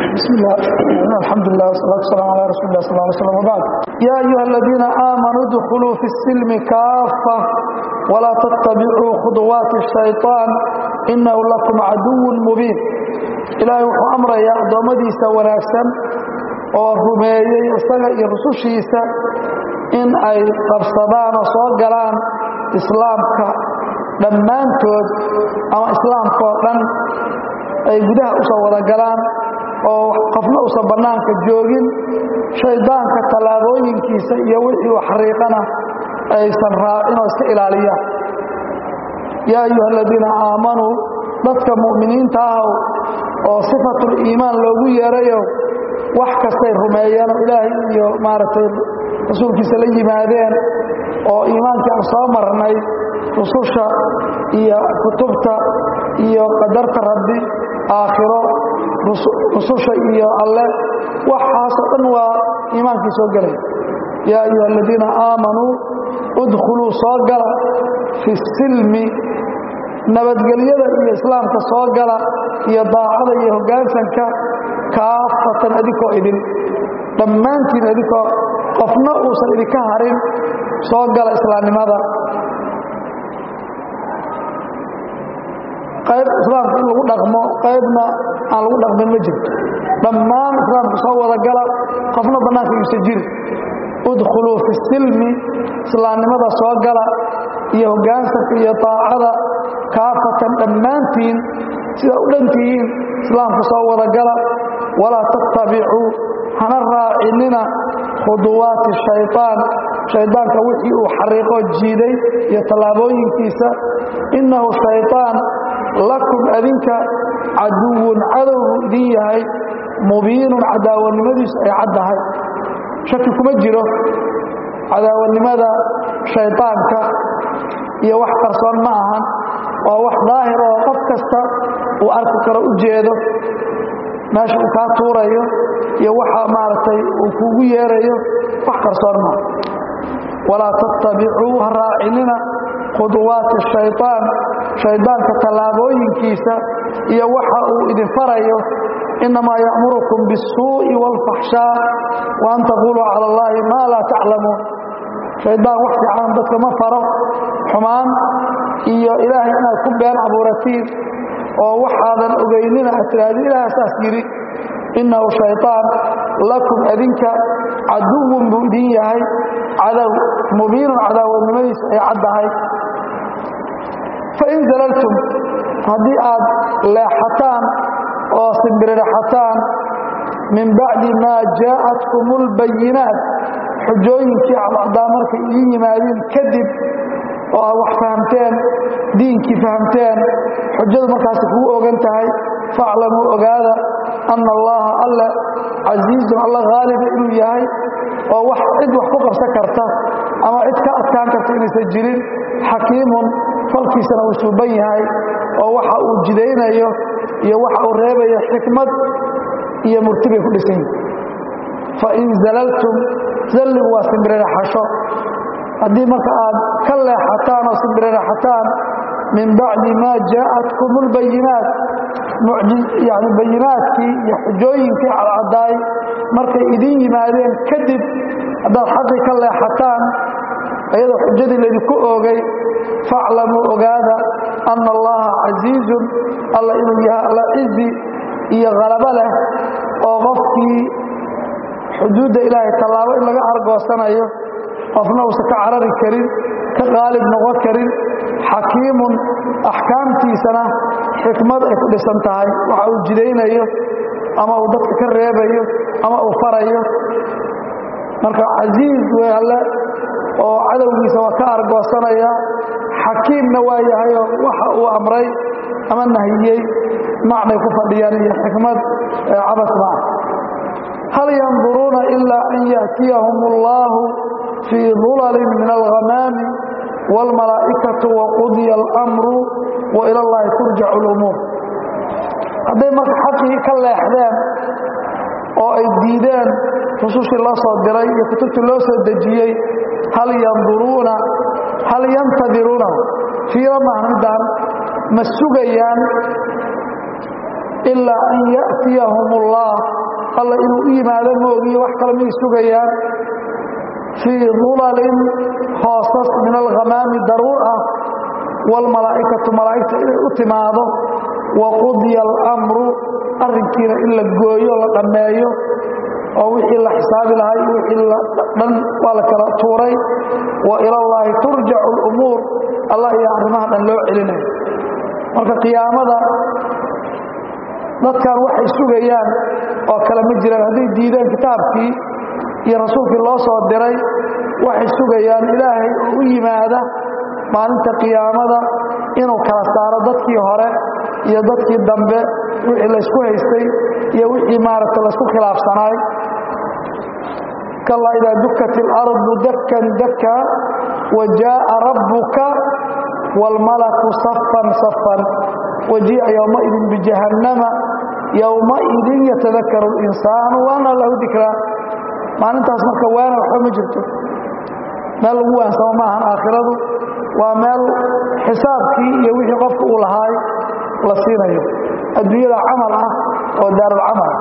بسم الله الحمد لله والصلاة والسلام على رسول الله صلى الله عليه وسلم وبعد يا أيها الذين آمنوا ادخلوا في السلم كافة ولا تتبعوا خطوات الشيطان إنه لكم عدو مبين إلهي وحو أمر يا أدومديسا وناكسا ورميي إساق يرسوشيسا إن أي قبصدان وصوغلان إسلامك dhammaantood ama islaamka oo dhan ay gudaha u soo wada galaan oo qofna uusan bannaanka joogin shaydaanka tallaabooyinkiisa iyo wixii uu xariiqana aysan raacin oo iska ilaaliyaan yaa ayuha aladiina aamanuu dadka mu'miniinta ahow oo sifatul iimaan loogu yeerayo wax kastay rumeeyeen oo ilaahay iyo maaragtay rasuulkiisa la yimaadeen oo iimaankii aan soo marnay rususha iyo kutubta iyo qadarta rabbi aakhiro rususha iyo alle waxaasoo dhan waa iimaankii soo gelay yaa ayuha aladiina aamanuu udkhuluu soo gala fi silmi nabadgelyada iyo islaamka soo gala iyo daacada iyo hoggaansanka kaafatan adinkoo idin dhammaantiin adinkoo qofna uusan idinka harin soo gala islaamnimada qayb islaamka in lagu dhaqmo qaybna aan lagu dhaqmin ma jirto dhammaan islaamka soo wada gala qofna bannaanka yuusa jiri udkhuluu fi silmi islaamnimada soo gala iyo hoggaansanka iyo daacada kaafatan dhammaantiin sida u dhantihiin islaamka soo wada gala walaa tattabicuu hana raacinina khuduwaati shayطaan shaydaanka wixii uu xariiqoo jiiday iyo tallaabooyinkiisa innahu shayطaan lakum adinka caduwun cadowgu idin yahay mubiinun cadaawanimadiisu ay caddahay shaki kuma jiro cadaawanimada shaydaanka iyo wax qarsoon ma ahan waa wax daahir oo qof kasta uu arki karo u jeedo meesha uu kaa tuurayo iyo waxa maaragtay uu kuugu yeerayo wax qarsoon maa walaa tattabicuu ha raacinina khuduwaati shayطaan shaydaanka tallaabooyinkiisa iyo waxa uu idin farayo innamaa ya'murukum biالsuuءi wاlfaxshaa wa an taquluu cala اllahi maa laa taclamuun shaydaan wax fiican dadka ma faro xumaan iyo ilaahay inaad ku been abuuratiin oo waxaadan ogaynina aad tidhahdin ilaah saas yidhi innahu shayطaan lakum adinka caduwun buu idin yahay cadow mubiinun cadaawadnimadiisu ay caddahay fain zalaltum haddii aad leexataan oo simbiriraxataan min bacdi maa jaa'atkum اlbayinaat xujooyinkii cadcaddaa markay idiin yimaadeen kadib oo aad wax fahamteen diinkii fahamteen xujadu markaasi kugu ogan tahay faaclamuu ogaada anna allaha alle casiizun alla haaliba inuu yahay oo wax cid wax ku qabsan karta ama cid ka adkaan karta inaysan jirin xakiimun falkiisana uu suuban yahay oo waxa uu jidaynayo iyo waxa uu reebayo xikmad iyo murti bay ku dhisan yihin fain zalaltum zalligu waa simbiriraxasho haddii marka aad ka leexataan oo simbiriraxataan min bacdi maa jaa'atkum اlbayinaat yani bayinaadkii iyo xujooyinkii cadcadaay markay idin yimaadeen kadib haddaad xaqii ka leexataan iyadoo xujadii laydinku oogay faaclamuu ogaada anna allaha casiizun alla inuu yahay alla cizi iyo halabo leh oo qofkii xuduudda ilaahay tallaabo in laga argoosanayo qofna uusan ka carari karin ka qaalib noqon karin xakiimun axkaamtiisana xikmad ay ku dhisan tahay waxa uu jidaynayo ama uu dadka ka reebayo ama uu farayo marka casiiz wey alle oo cadowgiisa waa ka argoosanaya xakiimna waa yahayoo waxa uu amray ama nahiyey macnay ku fadhiyaan iyo xikmad cabas ma ah hal yanduruuna ilaa an yaأtiyahum اllahu fii dulalin min alghamaami wاlmalaa'ikatu waqudya اlأmru wa ila اllahi turjac اlumuur hadday marka xaqii ka leexdeen oo ay diideen rusushii loo soo diray iyo kutubtii loo soo dejiyey hal yanduruuna hal yantadiruuna fiira maaha midaan ma sugayaan ilaa an ya'tiyahum ullah alla inuu u yimaado moogiyo wax kale miyay sugayaan fii dulalin hoosas min alghamaami daruur ah waalmalaa'ikatu malaa'igta inay u timaado waqudiya alamru arrinkiina in la gooyo la dhammeeyo oo wixii la xisaabi lahay wixii dhan waa la kala tuuray wa ilallaahi turjacu alumuur allah iyo arrimaha dhan loo celinayo marka qiyaamada dadkan waxay sugayaan oo kale ma jiraan hadday diideen kitaabkii iyo rasuulkii loo soo diray waxay sugayaan ilaahay oo u yimaada maalinta qiyaamada inuu kala saaro dadkii hore iyo dadkii dambe wixii laysku haystay iyo wixii maaragta laysku khilaafsanaay kallaa idaa dukat ilardu dakkan dakka wa jaaa rabbuka wاlmalaku safan safan wajii'a yowmaidin bijahannama yowmaidin yatadakaru اlinsaanu waana lahu dikraa maalintaas marka waana waxba ma jirto meel lagu waansamo maahan aakhiradu waa meel xisaabkii iyo wixii qofka uu lahaay la siinayo adduunyada camal ah oo daarulcamal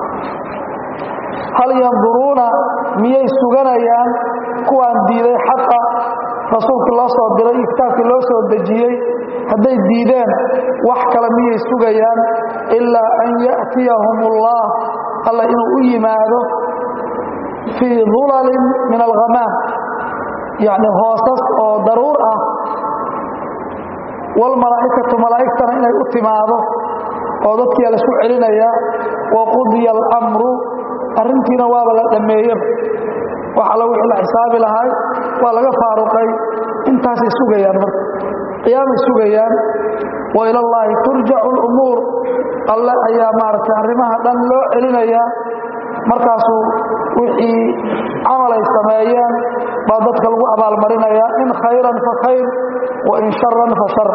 hal yanduruuna miyay suganayaan kuwaan diiday xaqa rasuulkii loo soo diray iyo kitaabkii loo soo dejiyey hadday diideen wax kale miyay sugayaan ilaa an ya'tiyahum ullah alla inuu u yimaado fii dulalin min alghamaam yacni hoosas oo daruur ah waalmalaa'ikatu malaa'igtana inay u timaado oo dadkiia laisku celinaya waqudiya alamru arrintiina waaba la dhammeeyeba wax alla wixii la xisaabi lahay waa laga faaruqay intaasay sugayaan marka qiyaamay sugayaan wa ilallaahi turjacu alumuur alle ayaa maaragtay arrimaha dhan loo celinayaa markaasuu wixii camal ay sameeyeen baa dadka lagu abaalmarinayaa in khayran fa khayr wa in sharan fa shar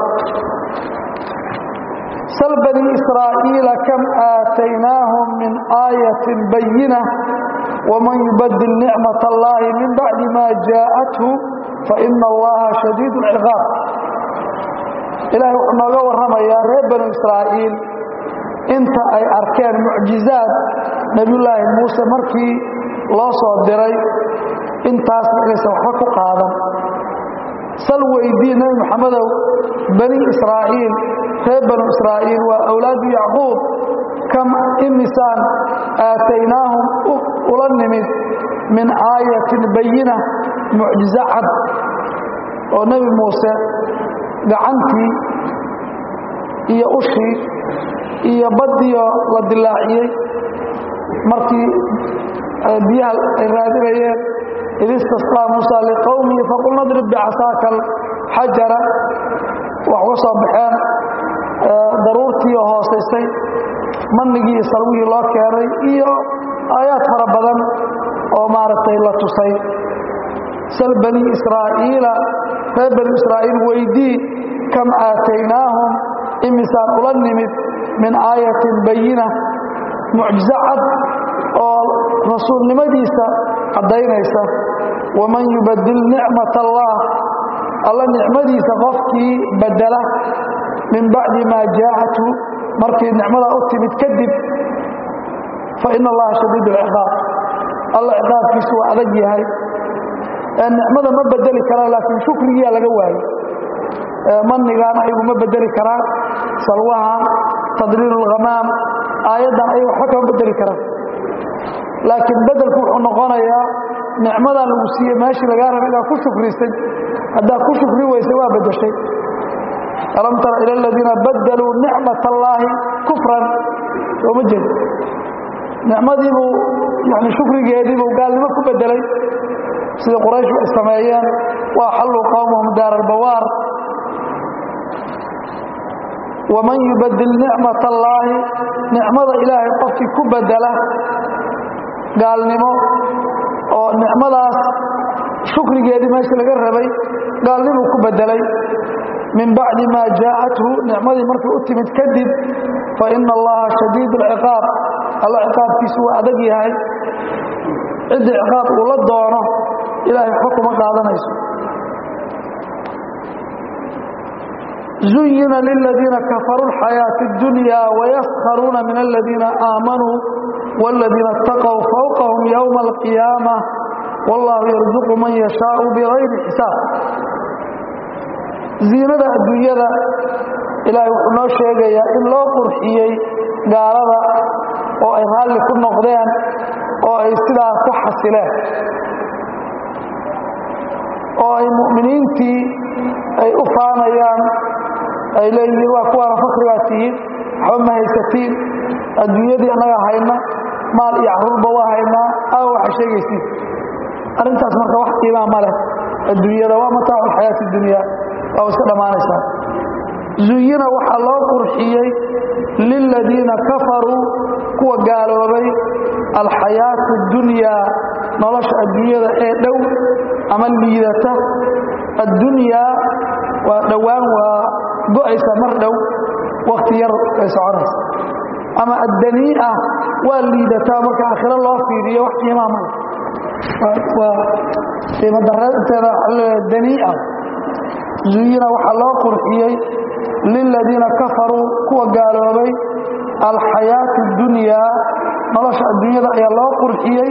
sl bني إسrاaئيiل كم آتيناهم من آية بينة ومن يبدل نعمة الله من بعد ما جاءته فإن اللaهa شhديد العقاaب ilahay wuxuu nooga warramayaa reer banu إسrاaئيil inta ay arkeen mucjiزaaت nebiyullaahi muuse markii loo soo diray intaasna inaysan waxba ku qaadan sal weydii nebi moxamedow bani israa'iil reer banu israa'iil waa awlaadu yacquub kam imisaan aataynaahum ula nimid min aayatin bayina mucjizo cad oo nebi muuse gacantii iyo ushii iyo baddiyo la dilaaciyey markii biyaha ay raadinayeen id istasqaa muusa liqowmihi faqul nadrib bicasaaka alxajara wax uga soo baxeen daruurtii oo hoosaysay mannigii iyo salwihii loo keenay iyo aayaad fara badan oo maaragtay la tusay sal bani israa'iila reer bani israa'iil weydii kam aataynaahum imisaan ula nimid min aayatin bayina mucjizo cad oo rasuulnimadiisa caddaynaysa waman yubadil nicmat allah alla nicmadiisa qofkii badela min bacdi maa jaa'athu markii nicmadaa u timid kadib fa ina allaha shadiid alciqaab alla ciqaabkiisu waa adag yahay nicmada ma bedeli karaan laakiin shukrigiyaa laga waayo manigaan ayagu ma bedeli karaan salwahan tadliil اlghamaam aayaddan ayagu waxba kama bedeli karaan laakiin bedelku wuxuu noqonayaa nicmadan lagu siiye meeshii lagaa raba inaad ku shukrisay haddaad ku shukri weysay waa bedeshay alam tara ila aladiina badaluu nicmat allaahi kufran sooma jeed nicmadiibuu yani shukrigeediibuu gaalnimo ku bedelay sida qurayshu ay sameeyeen waa xalluu qowmahum daar albawaar waman yubadil nicmat allaahi nicmada ilaahay qofkii ku bedela gaalnimo oo nicmadaas shukrigeedii meeshii laga rabay gaalnimuu ku bedelay min bacdi maa jaa'athu nicmadii markay u timid kadib fa ina allaha shadiid alciqaab alla ciqaabkiisu waa adag yahay ciddii ciqaab uu la doono ilahay waxba kuma qaadanayso zuyina liladiina kafaruu alxayaaةi اdunya wayaskharuuna min aladiina aamanuu wاladiina اtaqow fawqahum yowma alqiyaama wallaahu yarzuqu man yashaau bigayri xisaab ziinada adduunyada ilaahay wuxuu noo sheegayaa in loo qurxiyey gaalada oo ay raalli ku noqdeen oo ay sidaa ku xasileen oo ay mu'miniintii ay u faanayaan ay leeyihiin waa kuwaana fakrigaa tihiin waxba ma haysatiin adduunyadii annaga hayna maal iyo caruurba waa haynaa aa waxa sheegaysiin arrintaas marka wax qiimaa ma leh adduunyada waa mataacu alxayaati dunya waa iska dhammaanaysaa zuyina waxaa loo qurxiyey liladiina kafaruu kuwa gaaloobay alxayaatu dunyaa nolosha adduunyada ee dhow ama liidata addunyaa waa dhowaan waa go'aysa mar dhow wakhti yar ay soconaysa ama addanii'a waa liidataa marka aakhiro loo fiiriyo wax qiimaa male waa qiimo dareteeda danii'a zuyina waxaa loo qurxiyey liladiina kafaruu kuwa gaaloobay alxayaatu dunyaa nolosha adduunyada ayaa loo qurxiyey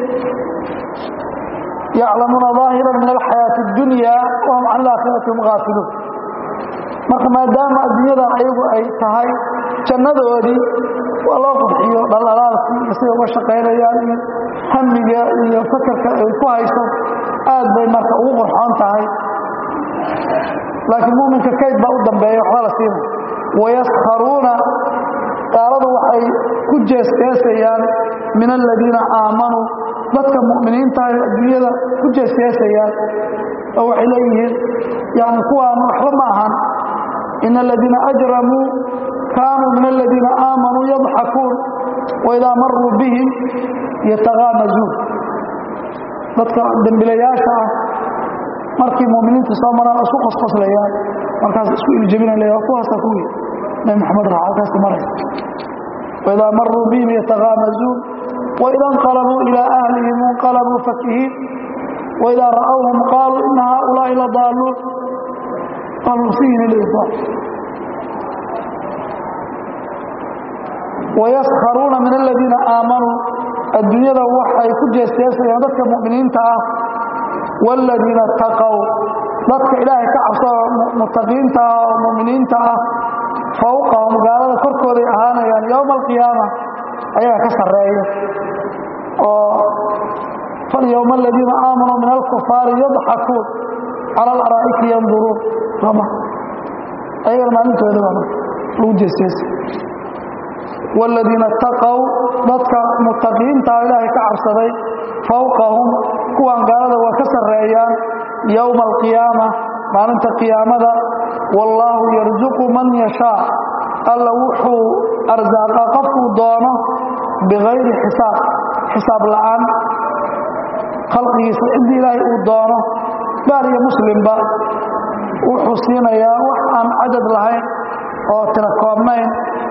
yaclamuuna ظaahira min alxayaati اdunyaa wahum can alaakhirati hum gaafiluun marka maadaama adduunyadan ayagu ay tahay jannadoodii waa loo qurxiyo dhaldhalaalkii iyo siday uga shaqaynayaan iyo hamiga iyo fakarka ay ku hayso aad bay marka ugu qurxoon tahay laakiin muminka kayd baa u dambeeya waxba la siina wayaskharuuna gaaladu waxay ku jeesjeesayaan min aladiina aamanuu dadka mu'miniinta ay adduunyada ku jeesjeesayaan oo waxay leeyihiin yani kuwaan waxba ma ahan in aladiina ajramuu kaanuu min aladiina aamanuu yadxakuun waidaa maruu bihim yataqaamazuun dadka dembilayaasha ah markii muminiinta soo maraan isku qosqoslayaan markaas isku iljabinaya kuwaasa kuwii nabi maxamed raxa halkaasta maraysa waidaa maruu bihim yataqaamazuun waida inqalabuu ilaa ahlihim inqalabuu fakihiin waidaa ra'awhum qaaluu ina haaulaa'i la daaluun wayaskharuuna min aladiina aamanuu adduunyada waxay ku jeesjeesayaan dadka mu'miniinta ah wاladiina اtaqow dadka ilaahay ka cabsoo mutaqiinta ah oo muminiinta ah fawqahum gaalada korkooday ahaanayaan yowma alqiyaama ayaga ka sarreeya oo falyowma aladiina aamanuu min alkufaari yadxakuun cala alaraa'iki yanduruun soma ayagana maalintooda baa marka lagu jeesjeesa wاladiina اtaqow dadka mutaqiinta ah ilaahay ka cabsaday fawqahum kuwan gaalada waa ka sarreeyaan yowma alqiyaama maalinta qiyaamada wallaahu yarzuqu man yashaa alla wuxuu arsaaqaa qofkuu doono bikayri xisaab xisaab la'aan khalqigiisa ciddii ilaahay uu doono gaal iyo muslimba wuxuu siinayaa wax aan cadad lahayn oo tira koobnayn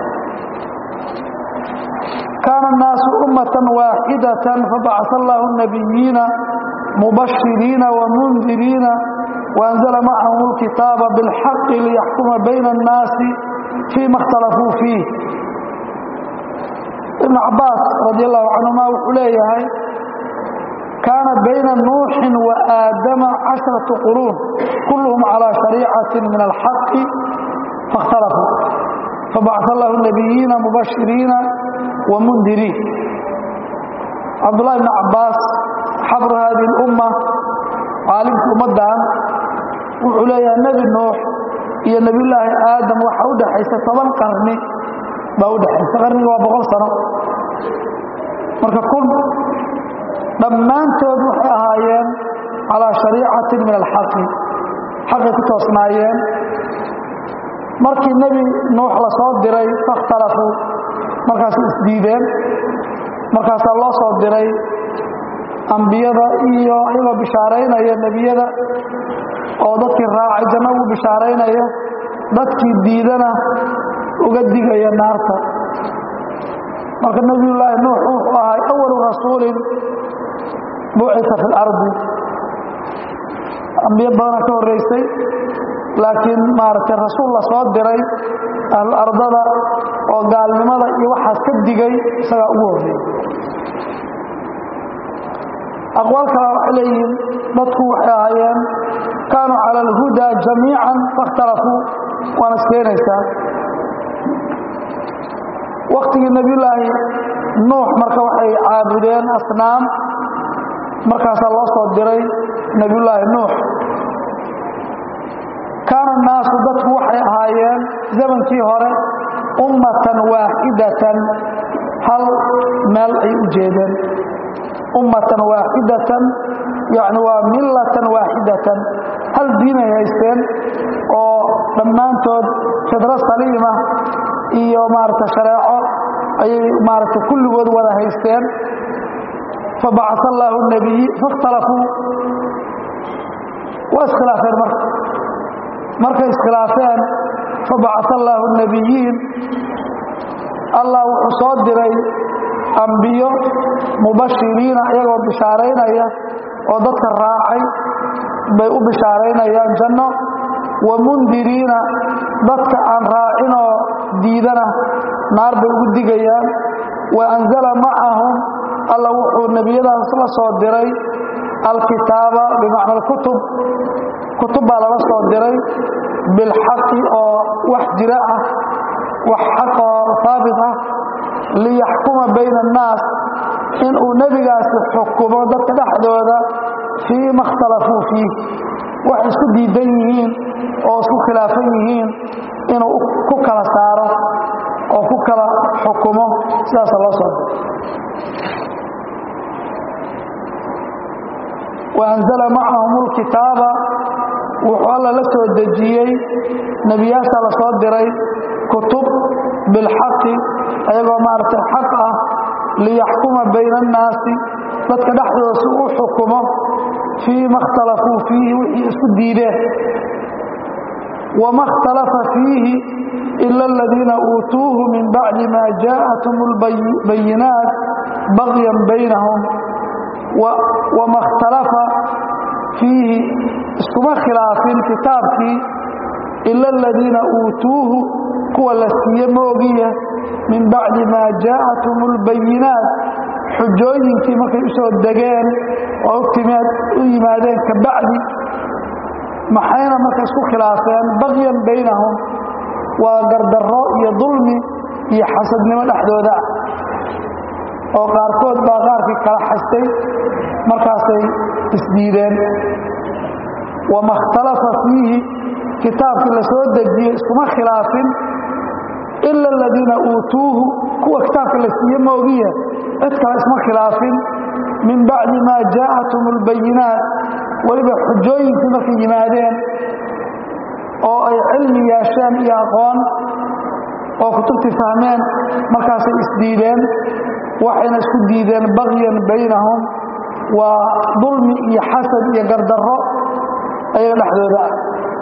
kaana الnaasu ummata waaxidata fabacثa allahu الnabiyiina mubashiriina wamundiriina waأnzla macahum اlkitaaba biاlxaqi liyaxkuma bayna الnaasi fiima اkhtalafuu fiih ibn cabaas radi allahu canhuma wuxuu leeyahay kaana bayna nuuxin wa aadama casharatu quruun kulluhum calىa shariicati min alxaqi faاkhtalafuu fabacثa allahu الnabiyiina mubashiriina wmundiriin cabdullahi bn cabaas xabru hadihi اlumma caalimka ummaddan wuxuu leeyahay nebi nuux iyo nebiyullaahi aadam waxaa u dhexaysa toban qarni baa u dhexaysa qarniga waa boqol sano marka kun dhammaantood waxay ahaayeen calaa shariicatin min alxaqi xaqay ku toosnaayeen markii nebi nuux la soo diray fakhtalafuu markaasay isdiideen markaasaa loo soo diray ambiyada iyo iyagoo bishaaraynaya nebiyada oo dadkii raacay janno ugu bishaaraynaya dadkii diidana uga digaya naarta marka nebiyullaahi nuux wuxuu ahay awalu rasuulin bucita fi اlardi ambiyo badana ka horraysay laakiin maaragtay rasuul la soo diray ahlu ardada oo gaalnimada iyo waxaas ka digay isagaa ugu horreeyey aqwaal kale waxay leeyihiin dadku waxay ahaayeen kaanuu cala alhudaa jamiican faاkhtalafuu waana iskeenaysaa waktigii nebiyulaahi nuux marka waxay caabudeen asnaam markaasaa loo soo diray nebiyullaahi nuux kaana annaasu dadku waxay ahaayeen zamankii hore ummatan waaxidatan hal meel ay u jeedeen ummatan waaxidatan yacni waa millatan waaxidatan hal diinay haysteen oo dhammaantood fidro saliima iyo maaragta shareeco ayay maaragta kulligood wada haysteen fabacaa allaahu nabiyi faاkhtalafuu waa iskhilaafeen marka markay iskhilaafeen fabacaa allaahu nabiyiin allah wuxuu soo diray ambiyo mubashiriina iyagoo bishaaraynaya oo dadka raacay bay u bishaaraynayaan janno wa mundiriina dadka aan raacinoo diidana naar bay ugu digayaan wa anzala macahum alla wuxuu nebiyadaas la soo diray alkitaaba bimacna alkutub kutub baa lala soo diray bilxaqi oo wax jira ah wax xaq oo haabit ah liyaxkuma bayna annaas inuu nebigaasi xukumo dadka dhexdooda fii ma اkhtalafuu fiih waxay isku diidan yihiin oo isku khilaafan yihiin inuu ku kala saaro oo ku kala xukumo sidaasa loo soo waanzala macahum اlkitaaba wuxuu alla la soo dejiyey nebiyaasha la soo diray kutub bilxaqi ayagoo maaragtay xaq ah liyaxkuma bayna annaasi dadka dhexdooda si u xukumo fii ma اkhtalafuu fiihi wixii isku diideen wama اkhtalafa fiihi ila aladiina uutuuhu min bacdi ma jaaءathum اlbayinaat bagyan baynahum wama اkhtalafa fiihi iskuma khilaafin kitaabkii ila aladiina uutuuhu kuwa la siiye moogiya min bacdi maa jaaءathum اlbayinaat xujooyinkii markay u soo degeen oo u yimaadeen ka bacdi maxayna marka isku khilaafeen bagyan baynahum waa gardarro iyo dulmi iyo xasadnimo dhexdooda oo qaarkood baa qaarkii kala xastay markaasay isdiideen wama اkhtalafa fiihi kitaabkii la soo dejiyey iskuma khilaafin ila aladiina uutuuhu kuwa kitaabka la siiye moogiya cid kale isma khilaafin min bacdi maa jaaءathum اlbayinaat weliba xujooyinkii markay yimaadeen oo ay cilmi yeesheen iyo aqoon oo kutubtii fahmeen markaasay isdiideen waxayna isku diideen bagyan baynahum waa dulmi iyo xasad iyo gardarro ayaga dhexdooda ah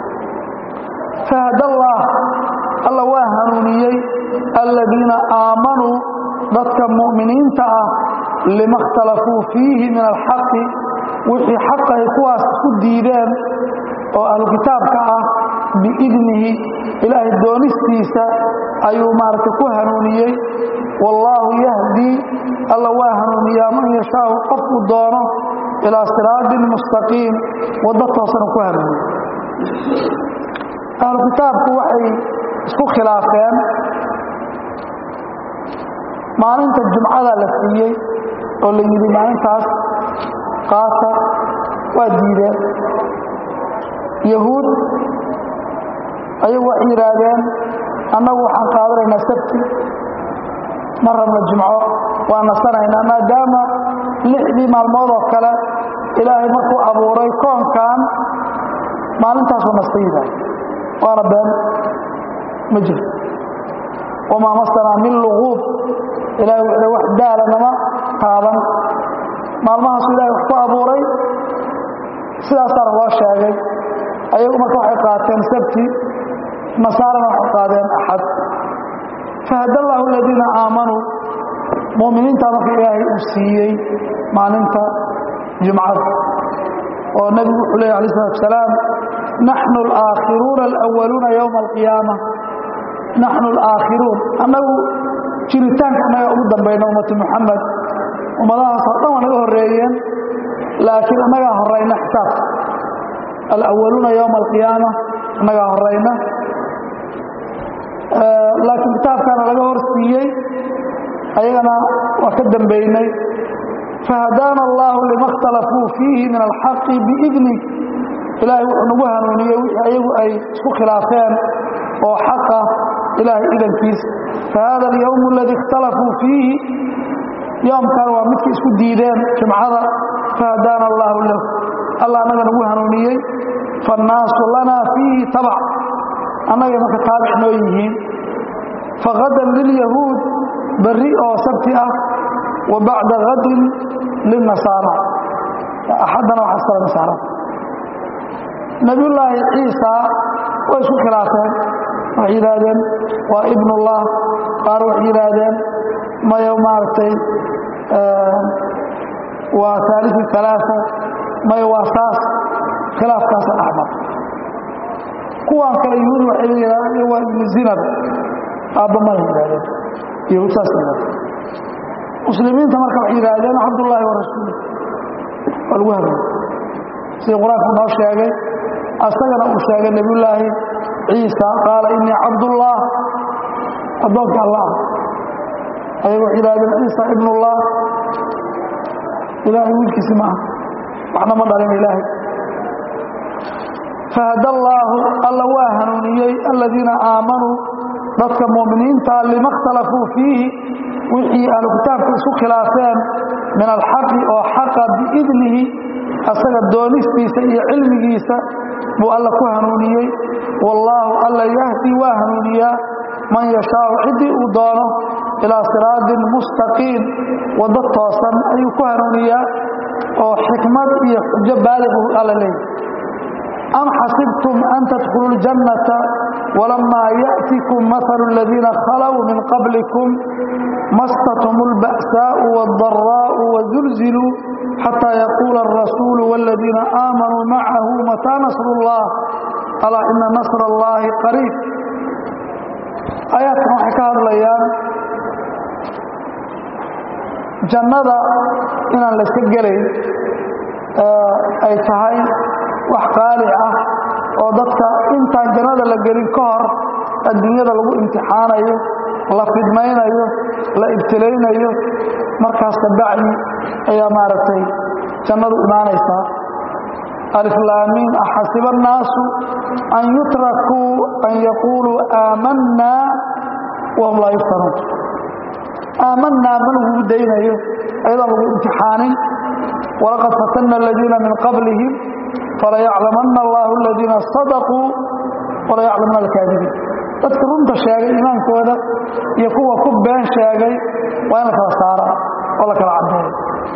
fahadallaah alla waa hanuuniyey aladiina aamanuu dadka mu'miniinta ah lima اkhtalafuu fiihi min alxaqi wixii xaqay kuwaas isku diideen oo ahlu kitaabka ah biidnihi ilaahay doonistiisa ayuu maaragtay ku hanuuniyey wallaahu yahdii alla waa hanuuniyaa man yashaau qofku doono ilaa siraatin mustaqiim waddo toosana ku hanuuniye ahlu kitaabku waxay isku khilaafeen maalinta jumcada la siiyey oo la yidhi maalintaas qaata waa diideen yahuud ayagu waxay yidhaahdeen annagu waxaan qaadanaynaa sabti ma rabna jumco waa nasanaynaa maadaama lixdii maalmood oo kale ilaahay markuu abuuray koonkan maalintaasuu nasta yidhaah waana been ma jirto wamaa masanaa min luquub ilahay wuxuu wax daala nama taaban maalmahaasu ilahay wax ku abuuray sidaasaana loo sheegay ayagu marka waxay qaateen sabti nasaarana waxay qaadeen axad fahad allaahu aladiina aamanuu mu'miniintaa marka ilaahay uu siiyey maalinta jumcada oo nebigu wuxuu leeyay alay salatu asalaam naxnu alaakhiruuna alawaluuna yowma alqiyaama naxnu alaakhiruun annagu jiritaanka annaga ugu dambayna ummatu muxamed ummadahaasoo dhan waa naga horreeyeen laakiin annagaa horayna xisaabka alawaluuna yowma alqiyaama annagaa horayna laakiin kitaabkaana laga hor siiyey ayagana waa ka dambaynay fahadaana allahu lima اkhtalafuu fiihi min alxaqi biidni ilaahay wuxuu nagu hanuuniyey wixii ayagu ay isku khilaafeen oo xaqa ilaahay idankiisa fahada alyowm aladii اkhtalafuu fiihi yoomkan waa midka isku diideen jimcada fahadaana allahu lahu alla annaga nagu hanuuniyey faannaasu lanaa fiihi tabac annagay marka taabic noo yihiin fagadan lilyahuud berri oo sabti ah wa bacda gadin lilnasaara axaddana waxaa iskala nasaara nabiyullaahi ciisa way isku khilaafeen waxay yidhaahdeen waa ibnullah qaar waxay yidhaahdeen maya maaragtay waa aaliu alaaa maya waa saas khilaafkaasa dhexmar kuwaan kale yahuudi waxay yidhahdeen waa ibnu zinab aabba mala yidhahdeen yahuud saas yidhahdeen muslimiinta marka waxay yidhaahdeen cabdullaahi wa rasuulu waa lagu habeeyey sidii qur-aanku noo sheegay asagana uu sheegay nebiyullaahi ciisa qaala inii cabdullah addoonka allah ayaga waxay yidhahdeen ciisa ibnullah ilaahay wiilkiisi ma aha waxna ma dhalin ilaahay fahada allaahu alla waa hanuuniyey aladiina aamanuu dadka mu'miniinta lima اkhtalafuu fiihi wixii ahlu kitaabka isku khilaafeen min alxaqi oo xaqa biidnihi asaga doonistiisa iyo cilmigiisa buu alla ku hanuuniyey wallaahu alla yahdi waa hanuuniyaa man yashaau ciddii uu doono ilaa siraadin mustaqiim waddo toosan ayuu ku hanuuniyaa oo xikmad iyo xujo baaliq uu alla leeyahy am xasibtum an tadkhuluu اljannata walamaa ya'tikum mahalu aladiina khalow min qablikum mastatum اlba'saau wاldaraa'u wazulziluu xataa yaquula alrasuulu wاladiina aamanuu macahu mataa nasru اllah alaa ina nasra اllahi qariib aayaadkan waxay ka hadlayaan jannada inaan layska gelayn ay tahay wax qaali ah oo dadka intaan jannada la gelin ka hor adduunyada lagu imtixaanayo la fidmaynayo la ibtilaynayo markaas kabacdi ayaa maaragtay jannadu imaanaysaa aliflaamiin axasiba annaasu an yutrakuu an yaquuluu aamanaa wahum laa yuftanuun aamanaa ma lagugu daynayo ayadoon lagu imtixaanin walaqad fatanna aladiina min qablihim falayaclamanna allahu aladiina sadaquu walayaclamanna alkaadibiin dadka runta sheegay iimaankooda iyo kuwa ku been sheegay waa in la kala saara oo la kala caddeeyo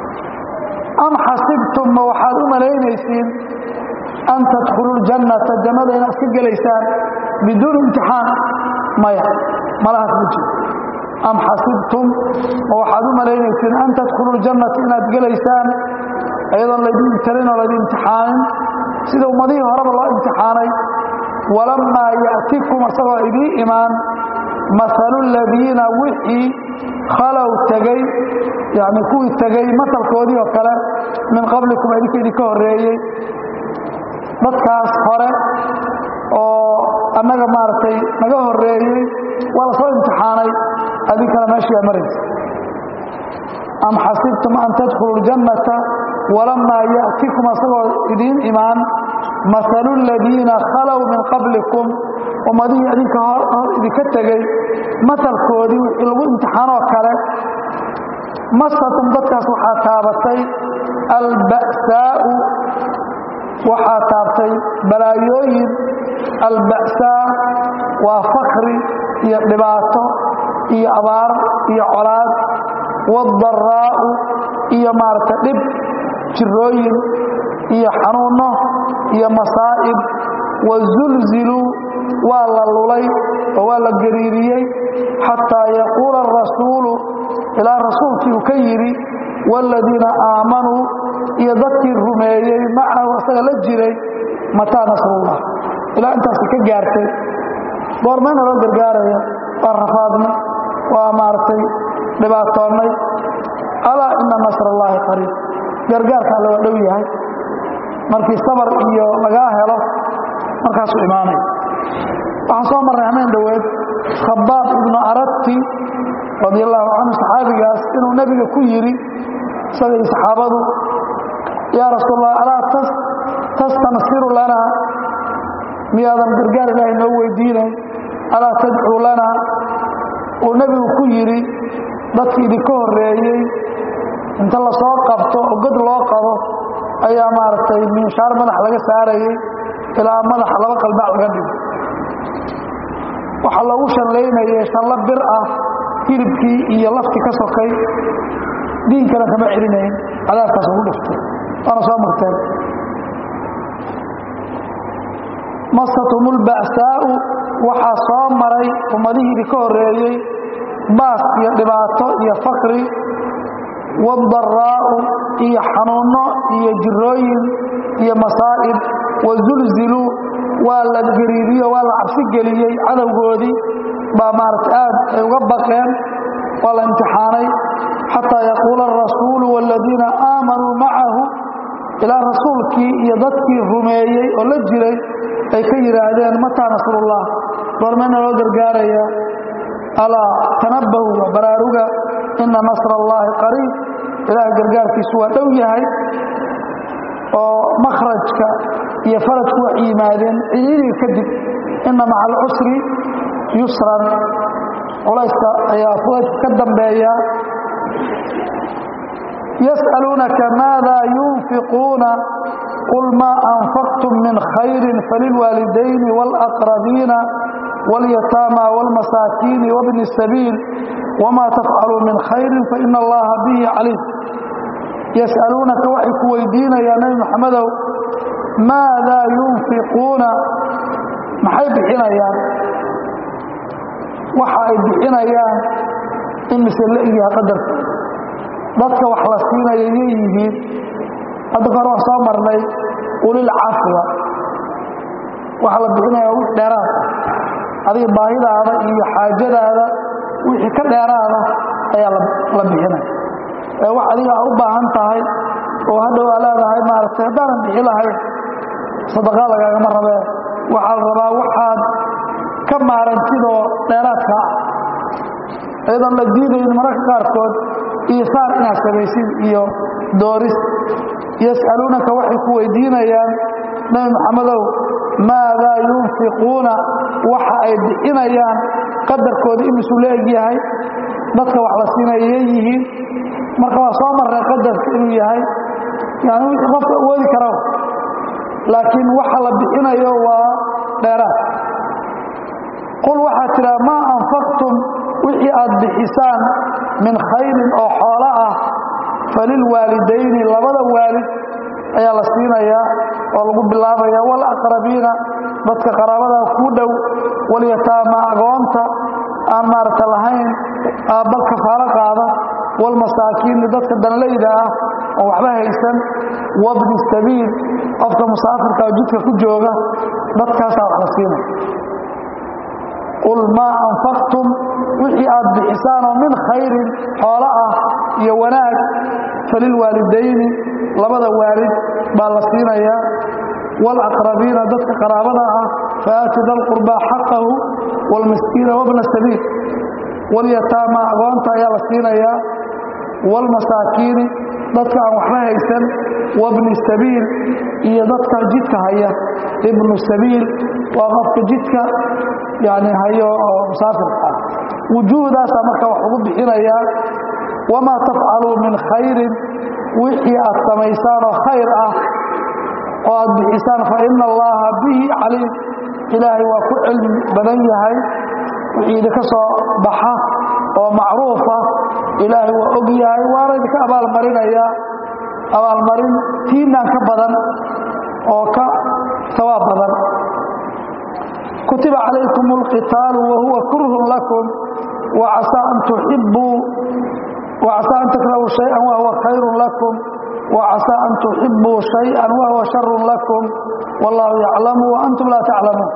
am xasibtum ma waxaad u malaynaysiin an tadkhuluu ljannata jannada inaad iska gelaysaan biduuni imtixaan maya malahaas ma jiro am xasibtum ma waxaad u malaynaysiin an tadkhuluu ljannata inaad gelaysaan ayadoon laydin ibtalin oo laydin imtixaanin sida ummadihii horeba loo imtixaanay walammaa ya'tikum isagoo idiin imaan mahalu ladiina wixii khalow tegey yani kuwii tegey masalkoodii oo kale min qablikum idinka idinka horreeyey dadkaas hore oo annaga maaragtay naga horreeyey waa la soo imtixaanay adinkana meeshiiaa maraysa am xasibtum an tadkhuluu ljannata walamaa ya'tikum asagoo idiin imaan mahalu ladiina khalow min qablikum ummadihii idinka hor idinka tegey masalkoodii wixii lagu imtixaanoo kale masatum dadkaas waxaa taabatay alba'saa'u waxaa taabtay balaayooyin alba'saa waa fakri iyo dhibaato iyo abaar iyo colaad waaldaraa'u iyo maaragtay dhib jirooyin iyo xanuunno iyo masaa'ib wazulziluu waa la lulay oo waa la gariiriyey xataa yaquula arasuulu ilaa rasuulkii uu ka yidhi waaladiina aamanuu iyo dadkii rumeeyey macahu asaga la jiray mataa nasrullah ilaa intaasi ka gaartay goormayna loo gargaaraya waa rafaadnay waa maaragtay dhibaatoonnay alaa ina nasr allaahi qariib gargaarka alle waa dhow yahay markii sabar iyo lagaa helo markaasuu imaanaya waxaan soo marray hameen dhoweed khabaab ibnu arati radi allahu canhu saxaabigaas inuu nebiga ku yidhi isagay saxaabadu yaa rasuul allah alaa tastansiru lanaa miyaadan gargaar ilaahay noo weydiinayn alaa tadcuu lanaa uu nebigu ku yidhi dadkii idinka horreeyey inta la soo qabto oo god loo qabo ayaa maaragtay minshaar madax laga saarayay ilaa madaxa laba qalbac laga dhigo waxaa loogu shanlaynayay shallo bir ah hilibkii iyo laftii ka sokay diinkana kama celinayn cadaabkaas ugu dhiftay waana soo marteen masatum ulba'saa'u waxaa soo maray ummadihii idinka horreeyey baas iyo dhibaato iyo fakri waadaraa'u iyo xanuunno iyo jirooyin iyo masaa'ib wazulziluu waa la gariiriyo waa la cabsi geliyey cadowgoodii baa maaragta aad ay uga baqeen waa la imtixaanay xataa yaquula arasuulu waaladiina aamanuu macahu ilaa rasuulkii iyo dadkii rumeeyey oo la jiray ay ka yidhaahdeen mataa nasrullah goormayna loo gargaaraya alaa tanabbahu wa baraaruga ina nasra allaahi qariib ilaahay gargaarkiisu waa dhow yahay oo makhrajka iyo farajku wax yimaadeen ciidiga kadib ina maca alcusri yusran culayska ayaa fudaydka ka dambeeya yas'aluunaka maada yunfiquuna qul maa anfaqtum min khayri falilwaalidayni wاlaqrabiina wاlyataama wاlmasaakiini wabni الsabiil wma tafcaluu min khayri faina allaha bihi caliim yas'aluunaka waxay ku weydiinayaa nebi moxamedow maadaa yunfiquuna maxay bixinayaan waxa ay bixinayaan imise la egyaha qadarka dadka wax la siinaya yay yihiin hadda kahor waan soo marnay ulil cafwa waxa la bixinaya wix dheeraad adiga baahidaada iyo xaajadaada wixii ka dheeraada ayaa la bixinaya ee wax adiga aa u baahan tahay oo hadhow aa leedahay maaragtay haddaanan bixi lahayn sadaqaa lagaagama rabee waxaa la rabaa waxaad ka maarantidoo dheeraadka ah iyadoon la diidayn mararka qaarkood iyo saar inaad samaysid iyo dooris yas'aluunaka waxay ku weydiinayaan nebi moxamedow maadaa yunfiquuna waxa ay bixinayaan qadarkooda imisuu la egyahay dadka wax la siinaya yay yihiin marka waa soo marray qadarka inuu yahay yani wixii qofka awoodi kara laakiin waxa la bixinayo waa dheeraad qul waxaad tidhaha maa anfaqtum wixii aad bixisaan min khayrin oo xoolo ah falilwaalidayni labada waalid ayaa la siinayaa oo lagu bilaabaya walaqrabiina dadka qaraabada kuu dhow walyataama agoonta aan maaragta lahayn aabbal kafaalo qaada walmasaakiini dadka danlayda ah oo waxba haysan wabni sabiil qofka musaafirka oo jidka ku jooga dadkaasaa wax la siinaya qul maa anfaqtum wixii aad bixisaanoo min khayrin xoolo ah iyo wanaag falilwaalidayni labada waalid baa la siinayaa waalaqrabiina dadka qaraabada ah faaati da lqurbaa xaqahu waalmiskiina wabna sabiil walyataama agoonta ayaa la siinayaa waalmasaakiini dadka aan waxba haysan wabni sabiil iyo dadka jidka haya ibnu sabiil waa qofka jidka yani hayo oo musaafirka ah wujuuhdaasaa marka wax ugu bixinayaa wamaa tafcaluu min khayrin wixii aad samaysaan oo khayr ah oo aad bixisaan fa ina allaha bihi caliim ilaahay waa ku cilmi badan yahay wixii idinka soo baxa oo macruufa ilaahay waa og yahay waana idinka abaalmarinayaa abaalmarin tiinaan ka badan oo ka sawaab badan kutiba calaykum اlqitaalu wahuwa kurhun lakum wacasaa an tuxibuu وعسى أن تكرهوا شيئا وهو خير لكم وعسى أن تحبوا شيئا وهو شر لكم والله يعلم وأنتم لا تعلمون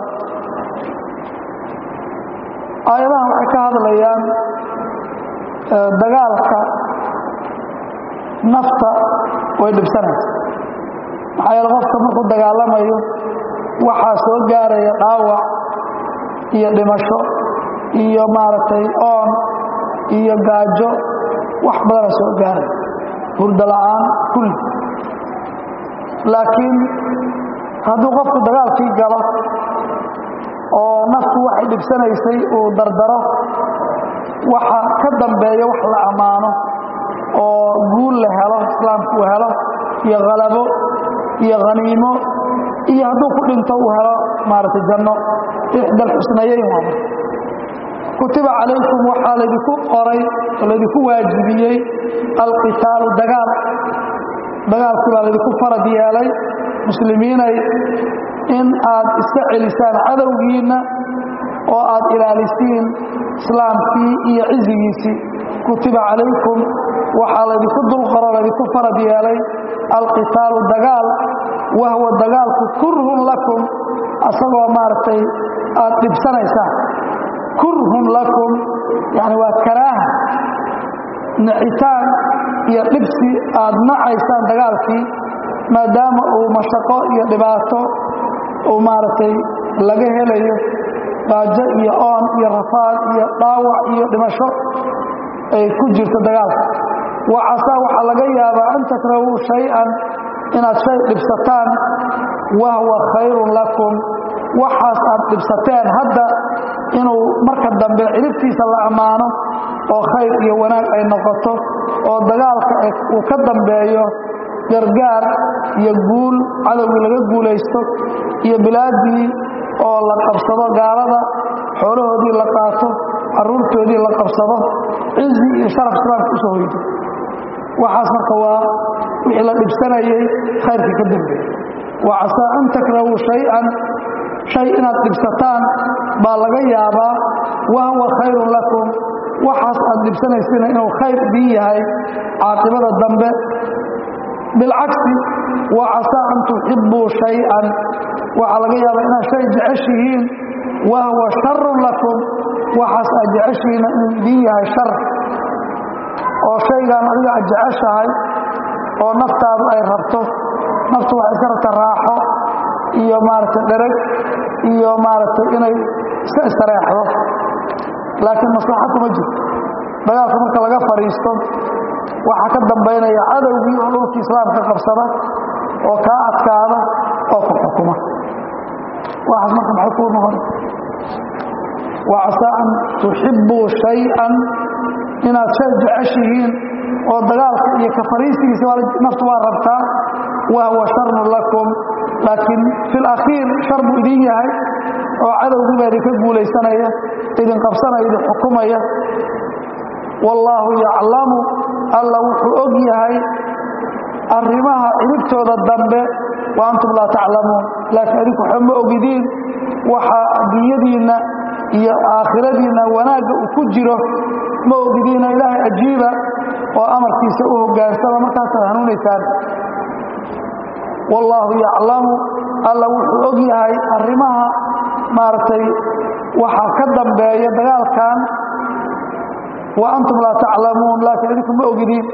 aayadahan waxay ka hadlayaan dagaalka nafta way dhibsanaysa maxaa yeele qofka markuu dagaalamayo waxaa soo gaaraya dhaawac iyo dhimasho iyo maaragtay oon iyo gaajo wax badana soo gaaray hurdo la'aan kulli laakiin hadduu qofku dagaalkii galo oo naftu waxay dhibsanaysay uu dardaro waxa ka dambeeya wax la ammaano oo guul la helo islaamku uu helo iyo khalabo iyo khaniimo iyo hadduu ku dhinto uu helo maaragtay janno ixda alxusnayeyn waa kutiba calaykum waxaa laydinku qoray oo laydinku waajibiyey alqitaalu dagaal dagaalkii baa laydinku farad yeelay muslimiinay in aad iska celisaan cadowgiinna oo aad ilaalisiin islaamkii iyo cizigiisii kutiba calaykum waxaa laydinku dulqoro laydinku farad yeelay alqitaalu dagaal wahwa dagaalku kurhun lakum asagoo maaragtay aad dhibsanaysaan kurhun lakum yani waa karaaha nacitaan iyo dhibsi aad nacaysaan dagaalkii maadaama uu mashaqo iyo dhibaato uu maaragtay laga helayo gaajo iyo oon iyo rafaad iyo dhaawac iyo dhimasho ay ku jirto dagaalka wa casaa waxaa laga yaabaa an takrahuu shay-an inaad shay dhibsataan wahwa khayrun lakum waxaas aad dhibsateen hadda inuu marka dambe ciribtiisa la ammaano oo khayr iyo wanaag ay noqoto oo dagaalka uu ka dambeeyo gargaar iyo guul cadowgii laga guulaysto iyo bilaaddii oo la qabsado gaalada xoolahoodii la qaato carruurtoodii la qabsado cizi iyo sharaf islaamka usoo hoydo waxaas marka waa wixii la dhibsanayay khayrkii ka dambeeyey wa casaa an takrahuu shay-an shay inaad dhibsataan baa laga yaabaa wahwa khayrun lakum waxaas aad dhibsanaysina inuu khayr idiin yahay caaqibada dambe bilcagsi wa casaa an tuxibbuu shay-an waxaa laga yaabaa inaad shay jeceshihiin wahwa sharun lakum waxaas aad jeceshihiina inuu idiin yahay shar oo shaygan adiga aad jeceshahay oo naftaadu ay rabto naftu waxay iska rabta raaxo iyo maaragtay dhereg iyo maaragtay inay iska istareexdo laakiin maslaxa kuma jirto dagaalka marka laga fadhiisto waxaa ka dambaynaya cadowgii oo dhulkii islaamka qabsada oo kaa adkaada oo ku xukuma waxaas marka maxay kuu noqon wacasaa an tuxibbuu shay-an inaad shay jeceshihiin oo dagaalka iyo ka fariisigiisa naftu waa rabtaa wahwa sharun lakum laakiin fi lakhiir shar buu idin yahay oo cadowgiibaa idinka guulaysanaya idin qabsanaya idin xukumaya wallaahu yaclamu alla wuxuu og yahay arrimaha ciribtooda dambe wa antum laa taclamuun laakiin adinku waxba ma ogidiin waxa adduunyadiinna iyo aakhiradiinna wanaagga uu ku jiro ma ogidiina ilaahay ajiiba oo amarkiisa u hogaansama markaasaad hanuunaysaan wallaahu yaclamu alla wuxuu og yahay arrimaha maaragtay waxa ka dambeeya dagaalkan wa antum laa taclamuun laakiin idinku ma ogidiin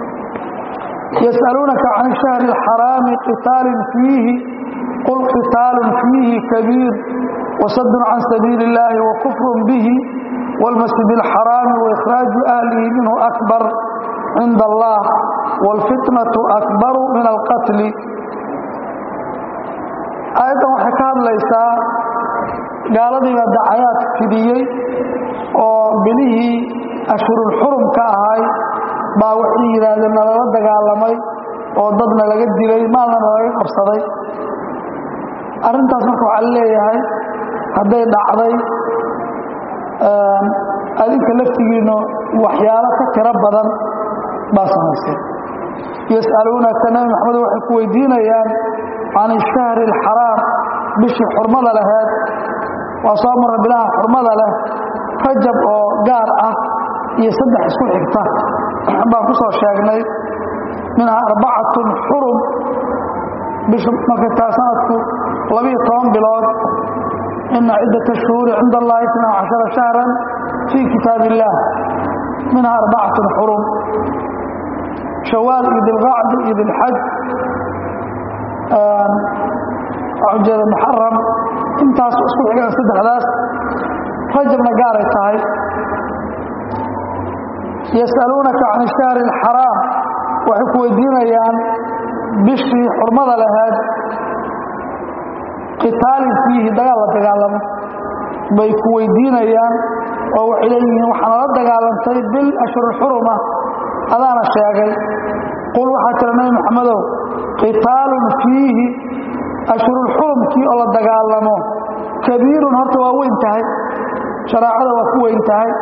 yas'aluunaka can ishahri alxaraami qitaalin fiihi qul qitaalun fiihi kabiir wasadun can sabiili illaahi wa kufrun bihi wاlmasjid اlxaraami waikhraaجu ahlihi minhu akbar cinda allah wاlfitnaةu akbaru min alqatli aayaddan waxay ka hadlaysaa gaaladiiba dacayaad fidiyey oo bilihii ashhurulxurumka ahay baa waxay yidhaahdeen nalala dagaalamay oo dadna laga dilay maalna nalaga qabsaday arrintaas marka waxaa leeyahay hadday dhacday adinka laftigiinnu waxyaalo ka tiro badan baa samaysay yas'aluunaka nabi maxamed waxay ku weydiinayaan can ishahri alxaraam bishii xurmada laheed waa soo marra bilaha xurmada leh rajab oo gaar ah iyo saddex isku xigta baan ku soo sheegnay minhaa arbacatun xurum bisha markay taa sanadku labiyo toban bilood ina ciddata shuhuuri cinda allahi itna cashara shahran fii kitaab illaah minhaa arbacatun xurum shawaal iyo dilqacdi iyo dilxaj ujeeda muxaram intaas isku xigaan saddexdaas rajabna gaaray tahay yasaluunaka can ishahri alxaraam waxay ku weydiinayaan bishii xurmada lahayd qitaalin fiihi dagaal la dagaalamo bay ku weydiinayaan oo waxay leeyihiin waxaana la dagaalantay bil ashhurulxuruma adaana sheegay qul waxaa tira nabi maxamedow qitaalun fiihi ashhurulxurumkii oo la dagaalamo kabiirun horta waa weyn tahay shareecada waa ku weyn tahay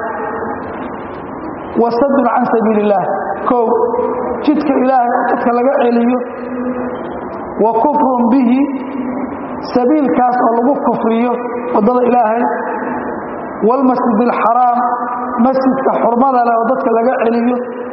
wasadun can sabiili illaah kow jidka ilaahay oo dadka laga celiyo wa kufrun bihi sabiilkaas oo lagu kufriyo waddada ilaahay waalmasjid alxaraam masjidka xurmada leh oo dadka laga celiyo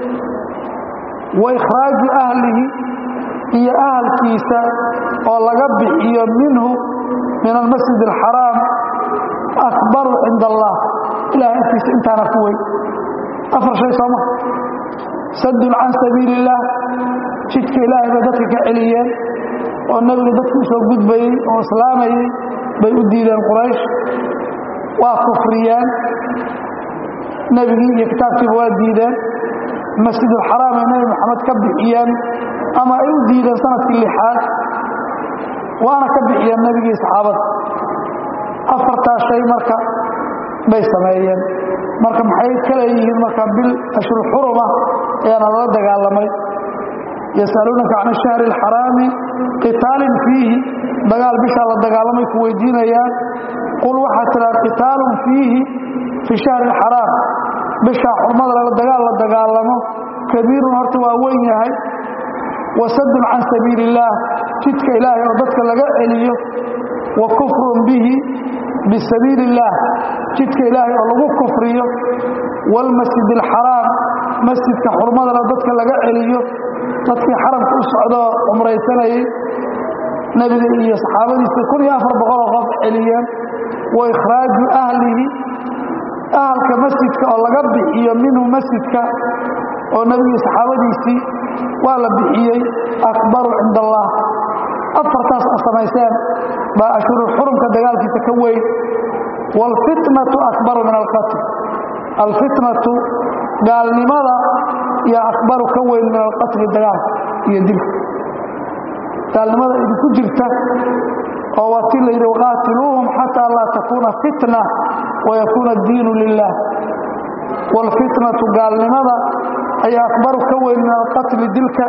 wa ikhraaju ahlihi iyo ahalkiisa oo laga bixiyo minhu min almasjid alxaraam akbaru cinda allah ilahay agtiisa intaana ku weyn afar shay sooma sadun can sabiili illaah jidka ilaahay bay dadka ka celiyeen oo nebigu dadku usoo gudbayey oo islaamayey bay u diideen quraysh waa kufriyeen nebigii iyo kitaabkiiba waa diideen masjidulxaraam ay nebi maxamed ka bixiyeen ama ay u diideen sanadkii lixaad waana ka bixiyeen nebigii saxaabada afartaas shay marka bay sameeyeen marka maxay ka leeyihiin marka bil ashhur xuruma ayaana lala dagaalamay yasaluunaka can ashahri alxaraami qitaalin fiihi dagaal bishaa la dagaalamay ku weydiinayaan qul waxaa tiraa qitaalun fiihi fi shahri alxaraam bishaa xurmada lala dagaal la dagaalamo kabiirun horta waa weyn yahay wasadun can sabiili illaah jidka ilaahay oo dadka laga celiyo wa kufrun bihi bisabiili illaah jidka ilaahay oo lagu kufriyo waalmasjid alxaraam masjidka xurmadana dadka laga celiyo dadkii xaramka u socdoo cumraysanayey nebiga iyo saxaabadiisa kun iyo afar boqoloo qof celiyeen wa ikhraaju ahlihi ahalka masjidka oo laga bixiyo minhu masjidka oo nebigii saxaabadiisii waa la bixiyey akbaru cinda allah afartaas a samayseen baa ashhuru xurumka dagaalkiisa ka weyn waalfitnatu akbaru min alqatl alfitnatu gaalnimada iyo akbaru ka weyn min alqatli dagaalka iyo dilka gaalnimada idinku jirta oo waa ti la yidhi waqaatiluuhum xataa laa takuuna fitna wayakuuna addiinu lilah waalfitnatu gaalnimada ayaa akbaru ka weyn min alqatli dilka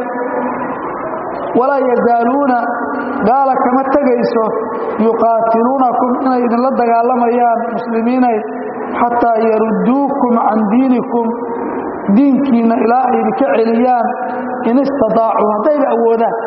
walaa yazaaluuna gaala kama tegayso yuqaatiluunakum inay idinla dagaalamayaan muslimiinay xataa yarudduukum can diinikum diinkiinna ilaa ay idinka celiyaan in istadaacuu haddayba awoodaan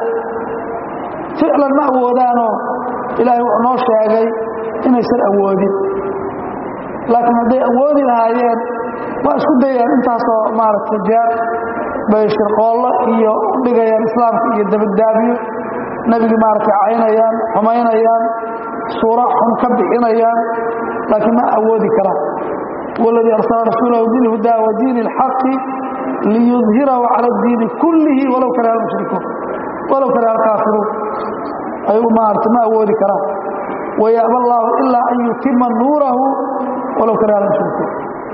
ficlan ma awoodaanoo ilaahay wuxuu noo sheegay inaysan awoodin laakiin hadday awoodi lahaayeen waa isku dayaan intaasoo maaragtay jeer bay shirqoollo iyo u dhigayaan islaamka iyo dabadaabiyo nebigii maaragtay caynayaan xumaynayaan suura xun ka bixinayaan laakiin ma awoodi karaan waladii arsala rasuulahu bilhudaa wa diini اlxaqi liyudhirahu cala اdiini kullihi walow kariha almushrikuun walow kariha alkaafiruun ayagu maaragtay ma awoodi karaan wayaaba allaahu ilaa an yutima nuurahu walow kariha almushrikuun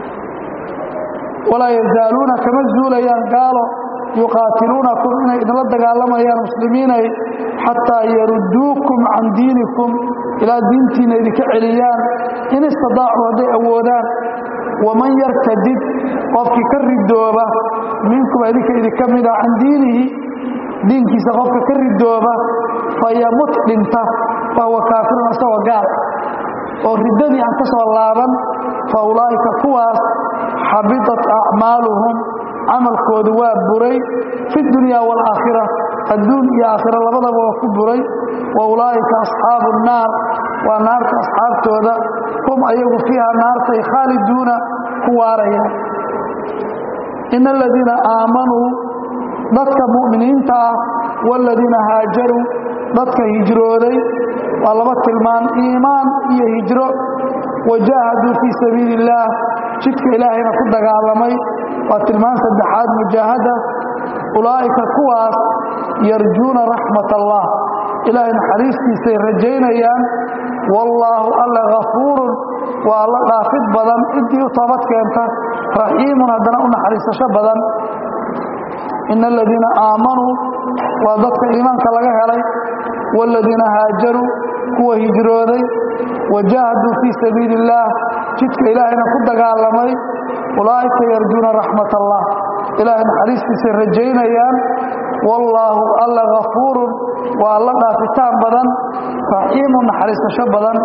walaa yazaaluuna kama zuulayaan gaalo yuqaatiluunakum inay idinla dagaalamayaan muslimiinay xataa yarudduukum can diinikum ilaa diintiina idinka celiyaan in istadaacuu hadday awoodaan waman yartadid qofkii ka ridooba minkum idinka idinka mida can diinihi diinkiisa qofka ka ridooba fayamut dhinta fahuwa kaafirun isagoo gaal oo riddadii aan ka soo laaban fa ulaa'ika kuwaas xabitat acmaaluhum camalkoodu waa buray fi dunya waalaakhira adduun iyo aakhira labadaba waa ku buray wa ulaa'ika asxaabu nnaar waa naarta asxaabtooda hum ayagu fiiha naartay khaaliduuna ku waarayaan ina aladiina aamanuu dadka mu'miniinta ah waaladiina haajaruu dadka hijrooday waa laba tilmaan iimaan iyo hijro wajaahaduu fii sabiili illaah jidka ilaahayna ku dagaalamay waa tilmaan saddexaad mujaahada ulaa'ika kuwaas yarjuuna raxmat allah ilaahay naxariistiisay rajaynayaan wallaahu alla hafuurun waa alla dhaafid badan ciddii u toobad keenta raxiimun haddana u naxariisasho badan ina aladiina aamanuu waa dadka iimaanka laga helay waaladiina haajaruu kuwa hijrooday wajaahaduu fii sabiili illaah jidka ilaahayna ku dagaalamay ulaa'ika yarjuuna raxmat allah ilaahay naxariistiisay rajaynayaan wallaahu alla hafuurun waa alla dhaafitaan badan raxiimun naxariisasho badan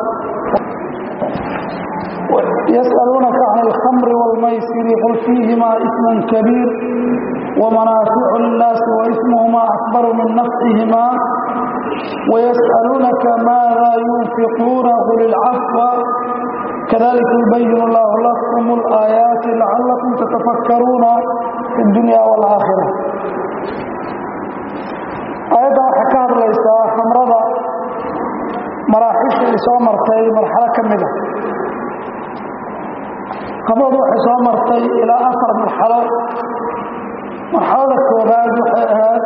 yas'aluunaka can alkhamri wاlmaysiri qul fiihimaa ismun kabiir wamanaaficu linnaasi waismuhumaa akbaru min nafcihimaa wayas'aluunaka maada yunfiquuna qul ilcafwa kadalika yubayin allahu lakum اlaayaati lacalakum tatafakkaruuna fi اdunya wاlaakhira aayaddan waxay ka hadlaysaa khamrada maraaxisha ay soo martay marxalo ka mid a khamradu waxay soo martay ilaa afar marxalo marxalada koobaad waxay ahayd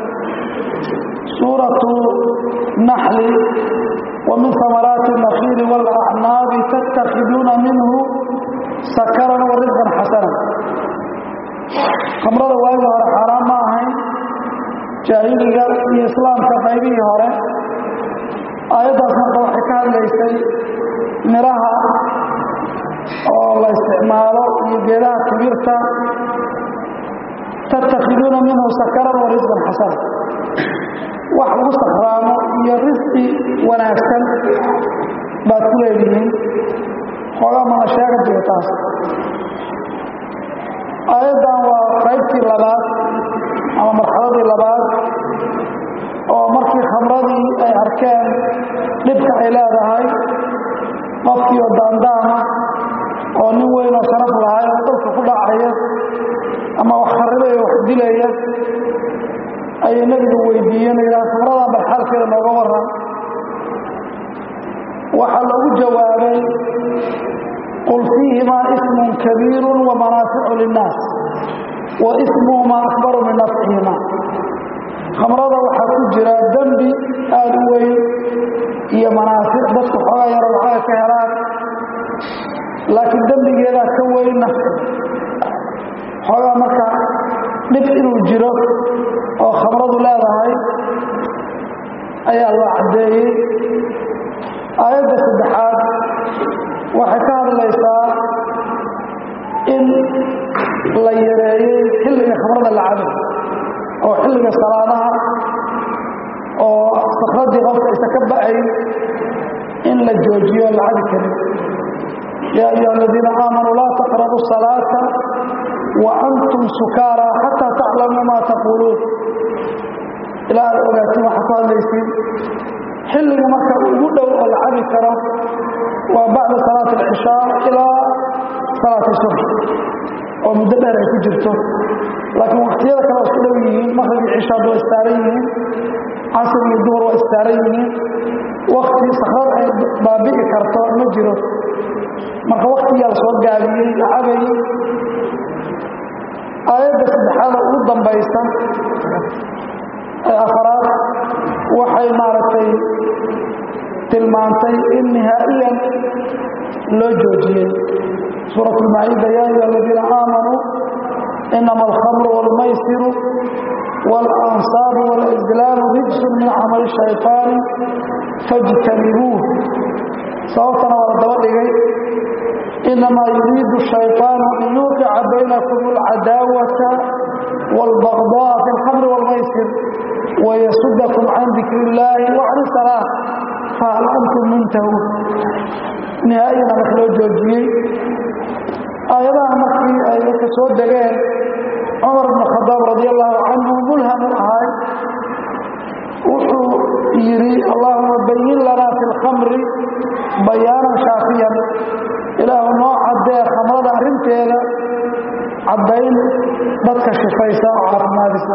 suuratu naxli wa min hamaraati الnakiili wاlacnaabi tatakhiduuna minhu sakaran wa risqan xasana khamrada waagii hore xaaraan ma ahayn jaahiliga iyo islaamka qaybihii hore aayaddaas marka waxay ka hadlaysay miraha oo la isticmaalo iyo geedaha kibirta tattakhiduuna minhu sakaran wa risqan xasana wax lagu sakraamo iyo risqi wanaagsan baad ku leedihiin xoogaa mana sheega jiro taas aayaddan waa qaybtii labaad ama marxaladii labaad oo markii khamradii ay arkeen dhibka ay leedahay qofkii oo daandaama oo nin weyn oo sharaf lahay oo dhulka ku dhacaya ama wax kharibaya wax dilaya ayay nebigu weydiiyeen yidhaha khamradan bal xaalkeeda nooga waran waxaa loogu jawaabay qul fiihimaa ismun kabiiru wamanaaficu linnaas wa ismuhumaa akbaru min nafcihimaa khamrada waxaa ku jira dembi aada u weyn iyo manaafic dadku xoogaa yaro lacaga ka helaan laakiin dembigeedaa ka weyn nafci xoogaa marka dhib inuu jiro oo khamradu leedahay ayaa loo caddeeyey aayadda saddexaad waxay ka hadlaysaa in la yareeyey xilliga khamrada la cabo oo xilliga salaadaha oo sakradii qofka isa ka ba'ayn in la joojiyo la cabi karin yaa ayuha aladiina aamanuu laa taqrabu salaata wa antum sukaara xataa taclamuu maa taquuluun ilaa aad ogaatiin waxaa ku hadlaysiin xilliga marka ugu dhow oo la cabi karo waa bacda salaati alcishaa ilaa salaati subx oo muddo dheer ay ku jirto laakiin waktiyada kale waa isku dhow yihiin maqrib iyo cishaad waa istaaran yihiin casr iyo duhur waa istaaran yihiin wakti sakrad ay baabi'i karto ma jiro marka waktiyaa la soo gaabiyey la cabayey aayadda saddexaada ugu dambaysa ee afaraad waxay maaragtay tilmaantay in nihaa'iyan loo joojiyey suurat lmaciida yaa ayuha aladiina aamanuu inama alkhamru wاlmaysiru wاlansaabu wاlazlaamu rijsun min camali shayطaani fاjtanibuuh sababtana waa la daba dhigay inamaa yuriidu shayطaanu an yuuqica baynakum اlcadaawata wاlbagضاء fi اlkhamri wاlmaysir wayasudakum can dikri اllaahi وcan salaa fahal antum muntahuun nihaayana marka loo joojiyey aayadaha markii ay dadka soo degeen cumar bn khadaab radi allahu canhu mulhamu ahay wuxuu yidhi allahuma bayin lanaa fi lkhamri bayaanan shaafiyan ilaahu noo caddee khamrada arrinteeda caddayn dadka shifaysa oo caafimaadisa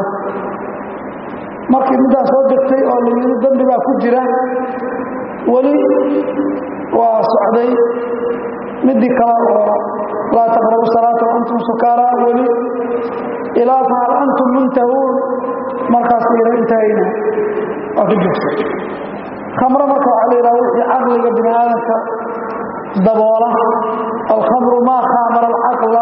markii middaa soo degtay oo la yidhi dembi baa ku jira weli waa socday midii kale oo laa taqrabu salaata waantum sukaara weli ilaa fahal antum muntahuun markaas ira intahayna waa ka joogsa khamro marka waxaa la yidhaha wixii caqliga bini aadamka daboola alkhamru maa khaamara alcaqla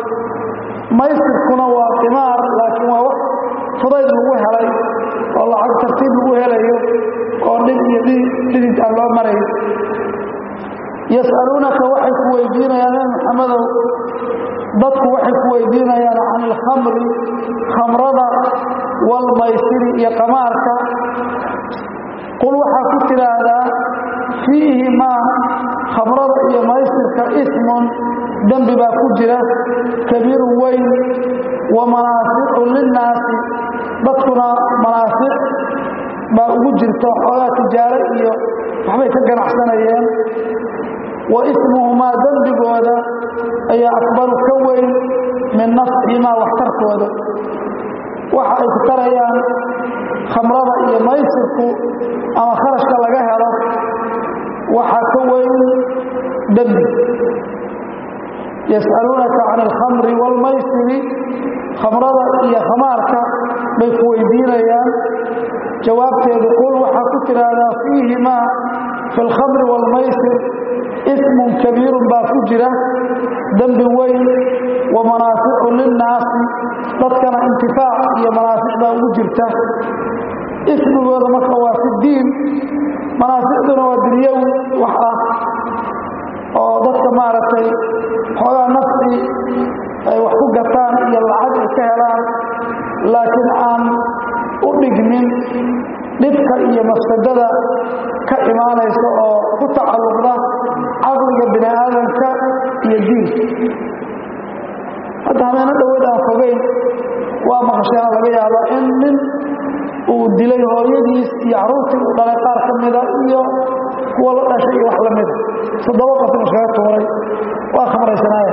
maysirkuna waa qimaar laakiin waa wax fudayd lagu helay oo lacag tartiib lagu helayo oo dhib iyo dhidid aan loo marayn yas'aluunaka waxay ku weydiinayaan nabi maxamedow dadku waxay ku weydiinayaan can ilkhamri khamrada waalmaysiri iyo qamaarka qul waxaa ku tidhaahdaa fiihimaa khamrada iyo maysirka ismun dembi baa ku jira kabiirun weyn wa manaaficu linnaasi dadkuna manaafic baa ugu jirta xoogaa tijaaro iyo waxbay ka ganacsanayeen wa ismuhumaa dembigooda ayaa akbaru ka weyn min nafcihimaa waxtarkooda waxa ay ku tarayaan khamrada iyo maysirku ama kharashka laga helo waxaa ka weyn dembi yas'aluunaka can alkhamri waalmaysiri khamrada iyo khamaarka bay ku weydiinayaan jawaabteedu qul waxaa ku tidhaahdaa fiihimaa fi alkhamri waalmaysir ismun kabiirun baa ku jira dembi weyn wa manaaficu linnaasi dadkana intifaac iyo manaafic baa ugu jirta ismigooda marka waa fi diin manaaficduna waa dunyawi wax ah oo dadka maaragtay xoogaa nafci ay wax ku gataan iyo lacag ay ka helaan laakiin aan u dhigmin dhibka iyo mafsadada ka imaanaysa oo ku tacalluqda caqliga bini aadamka iyo diinka hadda habeeno dhoweed aan fogeyn waa maqasheena laga yaabaa in nin uu dilay hooyadiis iyo caruurtii uu dhalay qaar ka mida iyo kuwa la dhashay iyo wax la mida toddoba qofna iskaga tuuray waa khamraysanaaya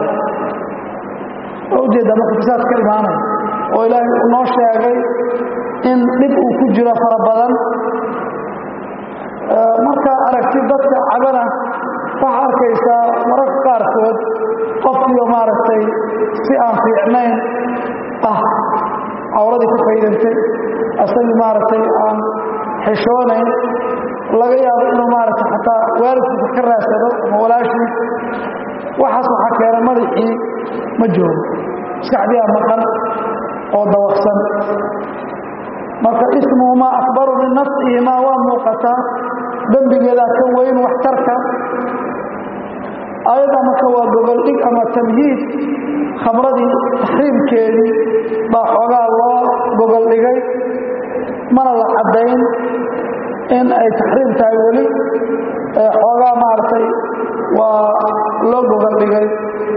waa ujeeddaa marka fasaad ka imaanaya oo ilaahay uu noo sheegay in dhib uu ku jiro fara badan markaa aragti dadka cabana waxaa arkaysaa mararka qaarkood qofkiio maaragtay si aan fiicnayn ah cawradii ka faydantay asagii maaragtay aan xishoonayn laga yaabo inuu maaragtay xataa waalidkiisa ka raadsado ama walaashii waxaas waxaa keena madaxii ma joogo maskaxdiyaa maqan oo dawaqsan marka ismuhumaa akbaru min nafcihimaa waa muuqataa dembigeedaa ka weyn waxtarka ayadda marka waa gogoldhig ama tamhiid khamradii taxriimkeedii baa xoogaa loo gogoldhigay mana la caddayn in ay taxriim tahay weli xoogaa maaragtay waa loo gogoldhigay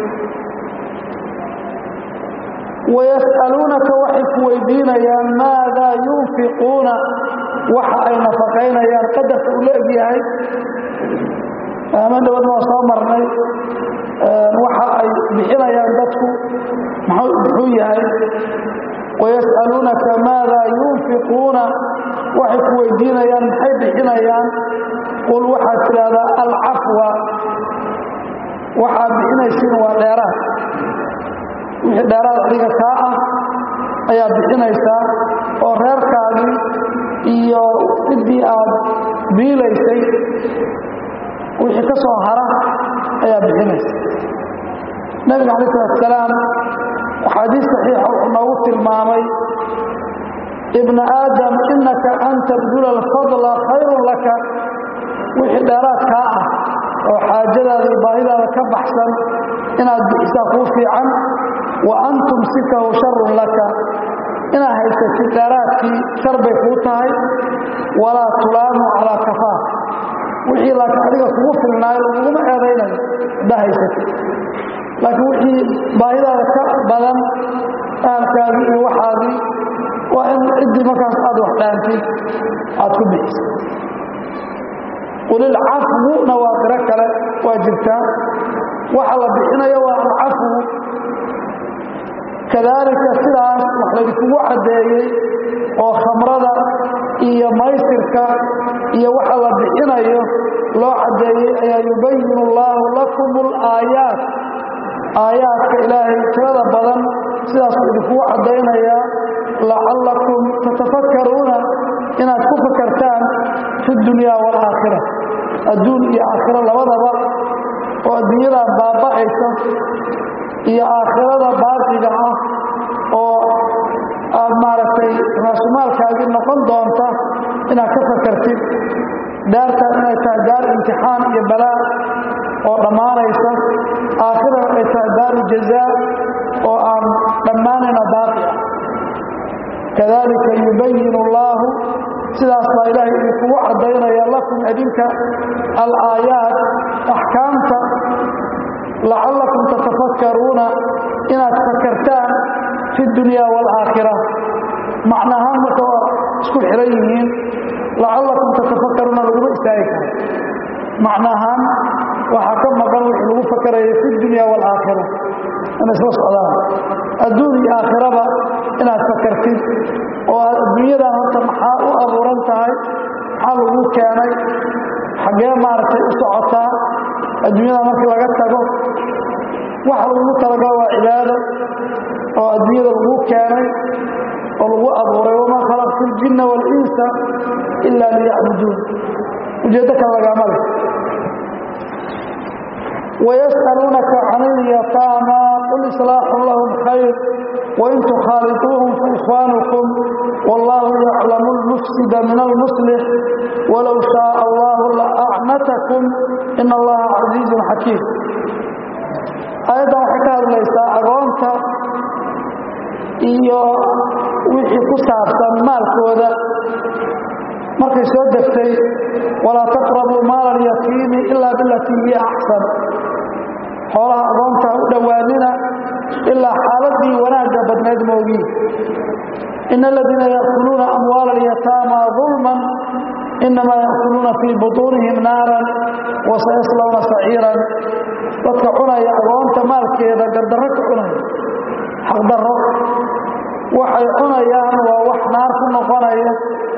wayas'aluunaka waxay ku weydiinayaan maadaa yunfiquuna waxa ay nafaqaynayaan qadarka uu la egyahay aman dhowad waa soo marnay waxa ay bixinayaan dadku muxuu yahay wayas'aluunaka maadaa yunfiquuna waxay ku weydiinayaan maxay bixinayaan qul waxaad tidhaahdaa alcafwa waxaad bixinaysiin waa dheeraad wixii dheeraad adiga kaa ah ayaad bixinaysaa oo reerkaagii iyo ciddii aad biilaysay wixii ka soo hara ayaa bixinaysa nabiga calayi salatusalaam xadiis saxiixa wuxuu noogu tilmaamay ibna aadam innaka an tabdula alfadla khayrun laka wixii dheeraad kaa ah oo xaajadaada iyo baahidaada ka baxsan inaad bixisaa kuu fiican wa an tumsikahu sharun laka inaad haysatid dheeraadkii shar bay kuu tahay walaa tulaamu calaa kafaaf wixii laakiin adiga kugu filnaayo laguguma eedaynayo haddaa haysatid laakiin wixii baahidaada ka badan ahalkaagii iyo waxaadii waa in ciddii markaas aad wax dhaantid aad ku bixiso qulilcafwuna waa qiro kale waa jirtaa waxa la bixinayo waa alcafwu kadaalika sidaas wax laydinkugu caddeeyey oo khamrada iyo maysirka iyo waxa la bixinayo loo caddeeyey ayaa yubayinu allaahu lakum alaayaat aayaadka ilaahay tirada badan sidaasuu idinkugu caddaynayaa lacallakum tatafakkaruuna inaad ku fakartaan fi dunyaa waalaakhira adduun iyo aakhiro labadaba oo adduunyadaa baaba'aysa iyo aakhirada baaqiga ah oo aad maaragtay raasumaalkaagii noqon doonta inaad ka fakartid daartaan inay tahay daar imtixaan iyo balaa oo dhammaanaysa aakhirana ay tahay daaru jazaa oo aan dhammaanayna baaqi ah kadalika yubayin allaahu sidaas baa ilaahay idinkugu caddaynaya lakum idinka alaayaat axkaamta lacallakum tatafakkaruuna inaad fakartaan fi dunya waalaakhira macnahaan marka waa isku xiran yihiin lacallakum tatafakkaruuna laguma istaagi karo macnahaan waxaa ka maqan wixii lagu fakaraya fi dunya waalaakhira inay isla socdaan adduun iyo aakhiraba inaad fakartid oo aad adduunyadan horta maxaa u abuuran tahay maxaa lagu keenay xaggee maaragtay u socotaa adduunyada markii laga tago waxa lagu talagalo waa cibaado oo adduunyada lagu keenay oo lagu abuuray wamaa khalaqtu ljinna waalinsa ila liyacbuduun ujeeddo kale lagaama leh ويسألونك عن اليتامى قل إصلاح لهم خير وإن تخالطوهم فإخوانكم والله يعلم المفسد من المصلح ولو شاء الله لأعنتكم إن الله عزيز حكيم أيضا حكاية ليس أغانك iyo wixii ku saabsan maalkooda markay soo degtay walaa taqrabuu maala alyatiimi ilaa bilatii hiya axsan xoolaha agoonta u dhowaanina ilaa xaaladii wanaagga badnayd moogiin ina aladiina yaakuluuna amwaala alyataama dulman inamaa yaakuluuna fii butuunihim naaran wasayaslawna saciiran dadka cunaya agoonta maalkeeda gardarro ka cunaya xaqdarro waxay cunayaan waa wax naar ku noqonaya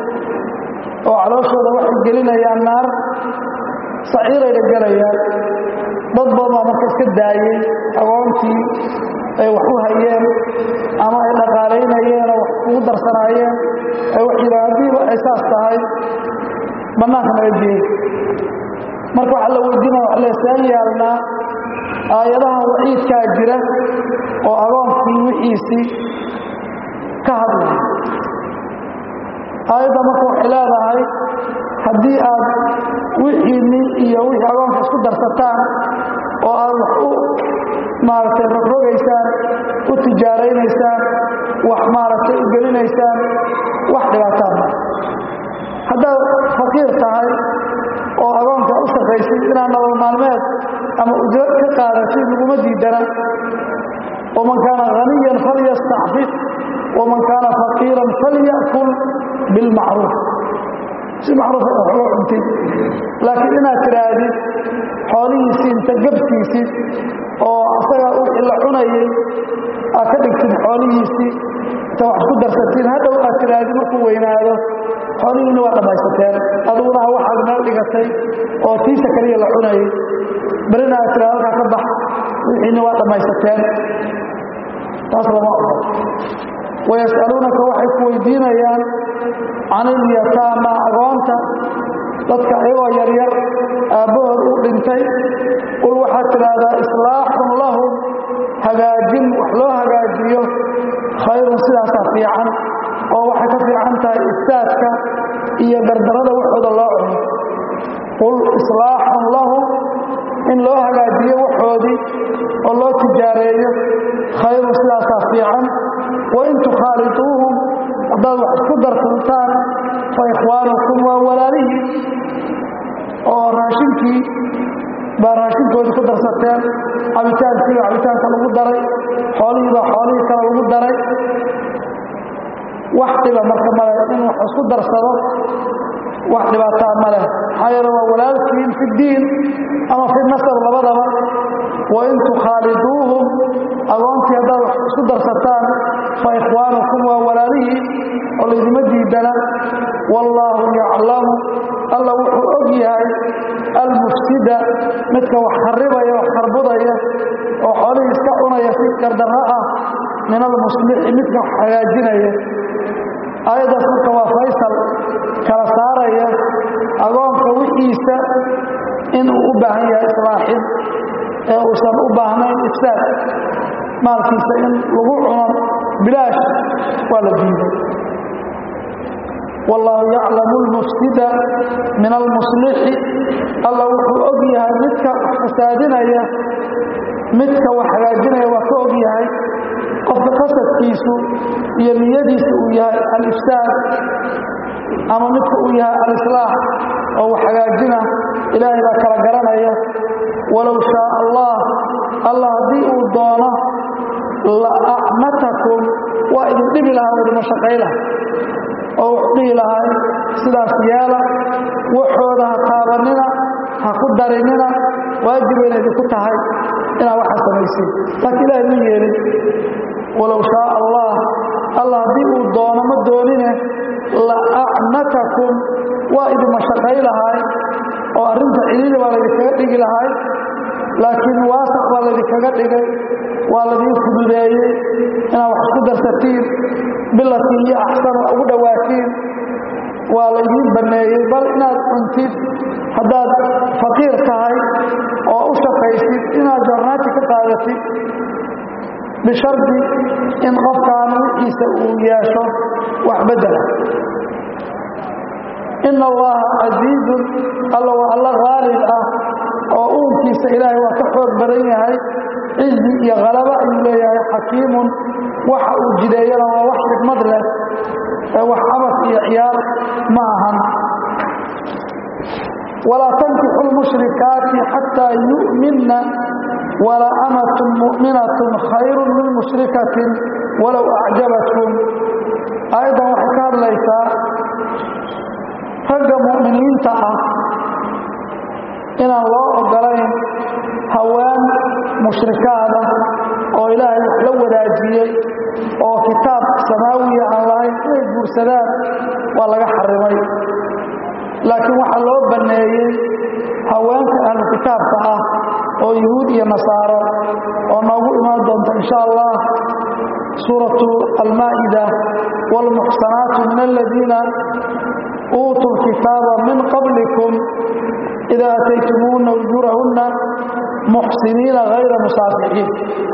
oo calooshooda waxay gelinayaan naar saciirayna gelayaan dad badan baa marka iska daayey agoontii ay wax u hayeen ama ay dhaqaalaynayeen oo wax ugu darsanaayeen ay wax yidhaan haddiiba ay saas tahay bannaanka naga geey marka waxaa la weydiinaya wax leesaan yaalnaa aayadaha waciidkaa jira oo agoonkii wixiisii ka hadlaya aayadda marka waxay leedahay haddii aad wixiinni iyo wixii agoonka isku darsataan oo aad wax u maaragtay rogrogaysaan u tijaaraynaysaan wax maaragtay u gelinaysaan wax dhibaataan ma haddaad faqiir tahay oo agoonka u shaqaysid inaad nolol maalmeed ama ujro ka qaadatid laguma diidana waman kaana haniyan falyastacfif waman kaana faqiiran falyakul bilmacruuf si macruufa wax uga cuntid laakiin inaad tidhaahdid xoolihiisii inta gabtiisid oo asagaa wixii la cunayay aad ka dhigtid xoolihiisii inta wax ku darsatid hadhow aad tidhaahdid markuu weynaado xoolihiina waa dhammaysateen aduguna waxaad meel dhigatay oo tiisa kaliya la cunayay berina aad tidhahdo halkaa ka bax wixiina waa dhammaysateen taas lama ogo wayas'aluunaka waxay ku weydiinayaan can ilyataama agoonta dadka ayagoo yaryar aabbahood u dhintay qul waxaad tidhaahdaa islaaxun lahum hagaajin wax loo hagaajiyo khayrun sidaasaa fiican oo waxay ka fiican tahay ifsaadka iyo dardarada waxooda loo cuno qul islaaxun lahum in loo hagaajiyo waxoodii oo loo tijaareeyo khayrun sidaasaa fiican wain tukhaaliduuhum haddaad wax isku darsantaan fa ikhwaanukum waa walaalihiin oo raashinkii baa raashinkoodii ku darsateen cabitaankiiba cabitaanka lagu daray xoolihiibaa xoolihii kale lagu daray wax dhiba marka male in wax isku darsado wax dhibaataa ma leh maxaa yeele waa walaalkiin fi ddiin ama fi nasab labadaba wain tukhaaliduuhum agoontii haddaad wax isku darsataan fa ikhwaanukum waa walaalihii oo laydima diidana wallaahu yaclamu alla wuxuu og yahay almufsida midka wax kharibaya wax kharbudaya oo xoolihii iska cunaya si gardarro ah min almuslixi midka wax hagaajinaya aayaddaas marka waa faysal kala saaraya agoonka wixiisa inuu u baahan yahay islaaxin ee uusan u baahnayn ifsaad maalkiisa in lagu cuno bilaash waa la diiday wallaahu yaclamu lmufsida min almuslixi alla wuxuu og yahay midka wax fasaadinaya midka wax hagaajinaya waa ka og yahay qofka qasadkiisu iyo niyadiisa uu yahay alifsaad ama midka uu yahay alislaax oo wax hagaajina ilaahay baa kala garanaya walow shaa allah allah haddii uu doono la acmatakum waa idin dhibi lahaa oo idinma shaqaylaha oo wuxuu dhihi lahay sidaas yeela waxooda ha taabanina ha ku darinina waajibayna idinku tahay inaad waxa samaysid laakiin ilaahay ma yeelin walow shaa allah allah haddii uu doono ma doonine la acnatakum waa idinma shaqay lahay oo arrinta ciliili baa laydinkaga dhigi lahay laakiin waasac baa laydinkaga dhigay waa ladiin fududeeyey inaad wax isku darsatiin bilatii iyo axsan ugu dhowaatiin waa laydiin banneeyey bal inaad cuntid haddaad faqiir tahay oo u shaqaysid inaad jarnaati ka qaadatid bishardi in qofkaan wixiisa uu yeesho wax beddela ina allaha casiizun alla waa alla haalib ah oo uunkiisa ilaahay waa ka xoog badan yahay cizi iyo halaba ayuu leeyahay xakiimun waxa uu jideeyana waa wax xikmad leh ee wax cabas iyo ciyaar ma ahan walaa tankixu lmushrikaati xataa yu'minna wala amatun mu'minatun khayrun min mushrikatin walow acjabatkum aayaddan waxay ka hadlaysaa ragga mu'miniinta ah inaan loo ogolayn haween mushrikaada oo ilaahay wax la wadaajiyey oo kitaab samaawiya aan lahayn inay guursadaan waa laga xarimay laakiin waxaa loo banneeyey haweenka ahlu kitaabka ah oo yuhuud iyo nasaaro oo noogu imaan doonta insha allah suuratu almaa'ida waalmuxsanaatu min aladiina uutuu lkitaaba min qablikum ida ataytumuuna ujuurahunna muxsiniina hayra musaafixiin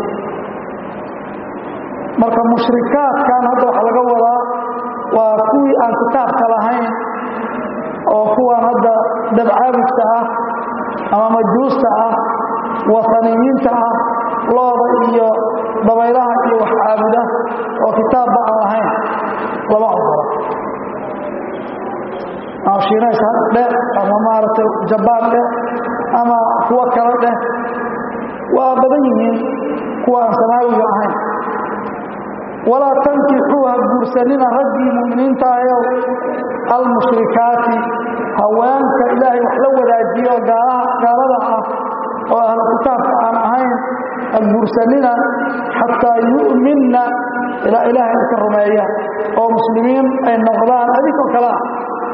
marka mushrikaadkan hadda waxaa laga wadaa waa kuwii aan kitaabka lahayn oo kuwan hadda dabcaabidka ah ama majuusta ah wataniyiinta ah looda iyo dabaylaha iyo wax caabuda oo kitaabba aan lahayn lama ogola ama shiinays dheh ama maaragtay jabaan dheh ama kuwo kale dheh waa badan yihiin kuwa aan samaawiga ahayn walaa tankixuu ha guursanina raggii mu'miniinta ayow almushrikaati haweenka ilaahay wax la wadaajiyo oo gaalada ah oo ahlu kitaabka aan ahayn ha guursanina xataa yu'minna ilaa ilaahay ka rumeeya oo muslimiin ay noqdaan adinkoo kale ah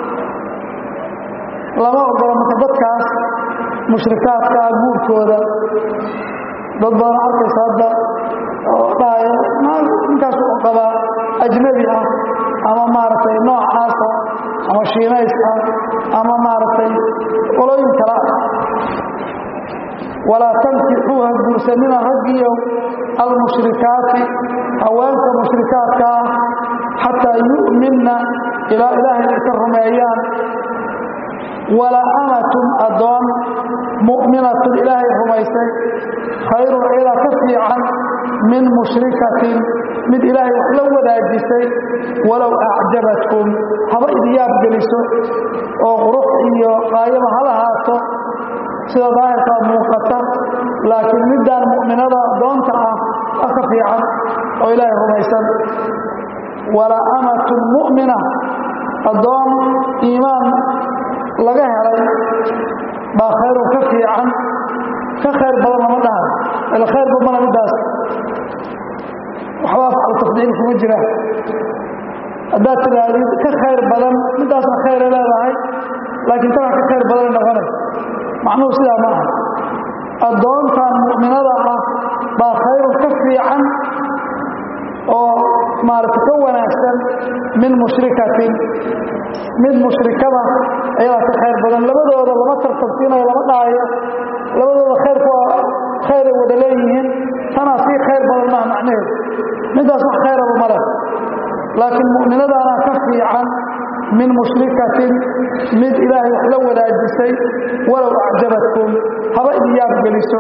lama ogola marka dadkaas mushrikaadka ah guurkooda dad badan arkaysa hadda oo dhahaya ninkaas u qabaa ajnabi ah ama maaragtay noocaasa ama shiinays ah ama maaragtay qolooyin kale ah walaa tankixuu ha guursanina raggiyo almushrikaati haweenka mushrikaadka ah xataa yu'minna ilaa ilaahay ay ka rumeeyaan walaa amatun addoon mu'minatun ilaahay rumaysay khayrun ayadaa ka fiican min mushrikatin mid ilaahay wax la wadaajisay walow acjabatkum haba idyaab geliso oo qurux iyo qaayaba ha lahaato sida daahirkaa muuqata laakiin middaan mu'minada addoonta ah a ka fiican oo ilaahay rumaysan walaa amatun mu'mina addoon iimaan laga helay baa khayrun ka fiican ka khayr badan lama dhahay ila khayr badmana middaas waxba afcalu tafdiil kuma jiraan haddaad tidhaahdid ka khayr badan midaasna khayra leedahay laakiin tana ka khayr badanay noqonaysa macnuhu sidaa ma aha addoontan mu'minada ah baa khayrun ka fiican oo maarata ka wanaagsan min mushrikatin mid mushrikada ayadaa ka khayr badan labadooda lama tartabsiinayo lama dhaayo labadooda khayrku waa khayray wada leeyihiin tanaa sii khayr badan maha macnaheedu midaas wax khayraba ma leh laakiin mu'minadaana ka fiican min mushrikatin mid ilaahay wax la wadaajisay walow acjabatkum haba idiyaab geliso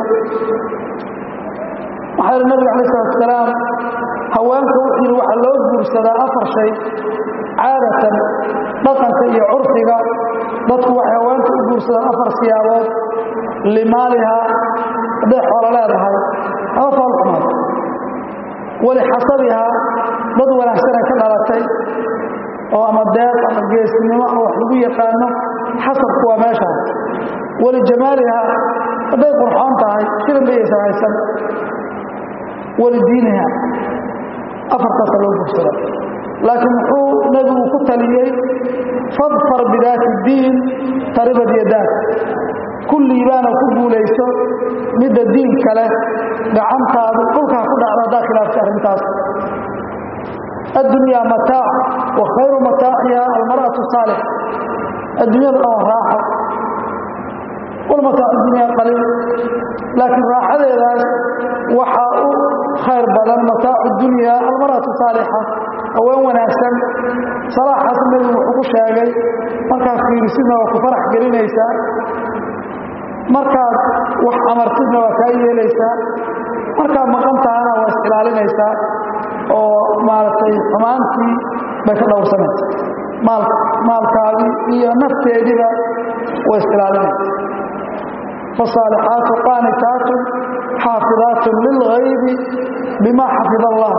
waxaa yihi nabiga alay salatu salaam haweenka wuxuu yidhi waxaa loo guursadaa afar shay caadatan dhaqanka iyo curfiga dadku waxay haweenta u guursadaan afar siyaabood limaalihaa hadday xoolo leedahay haba faalxumaad walixasabihaa dad wanaagsanay ka dhalatay oo ama deeq ama geesnimo ama wax lagu yaqaano xasabku waa meeshaas walijamaalihaa hadday qurxoon tahay shirin bayaysan haysan walidiiniha afartaasa loo guursada laakiin muxuu nebigu ku taliyey fadfar bidaati diin taribad yadaak kulliibaana ku guulayso midda diin kale gacantaadu dhulkaa ku dhacdo haddaa khilaaftay arrintaas addunyaa mataac wa khayru mataaciha almar'atu saalix adduunyada dhan waa raaxo walmataacu dunyaa qaliil laakiin raaxadeedaas waxaa u khayr badan mataacu dunyaa almar'atu saalixa haween wanaagsan salaaxaas nebigu wuxuu ku sheegay markaad fiirisidna waa ku farax gelinaysaa markaad wax amartidna waa kaa yeelaysaa markaad maqan tahana waa is ilaalinaysaa oo maaragtay xumaantii bay ka dhowrsanaysa maal maalkaadii iyo nafteediiba way is ilaalinaysa faالصaalixaatu qaanitaatu xaafidaat lilغaybi bima xafid allah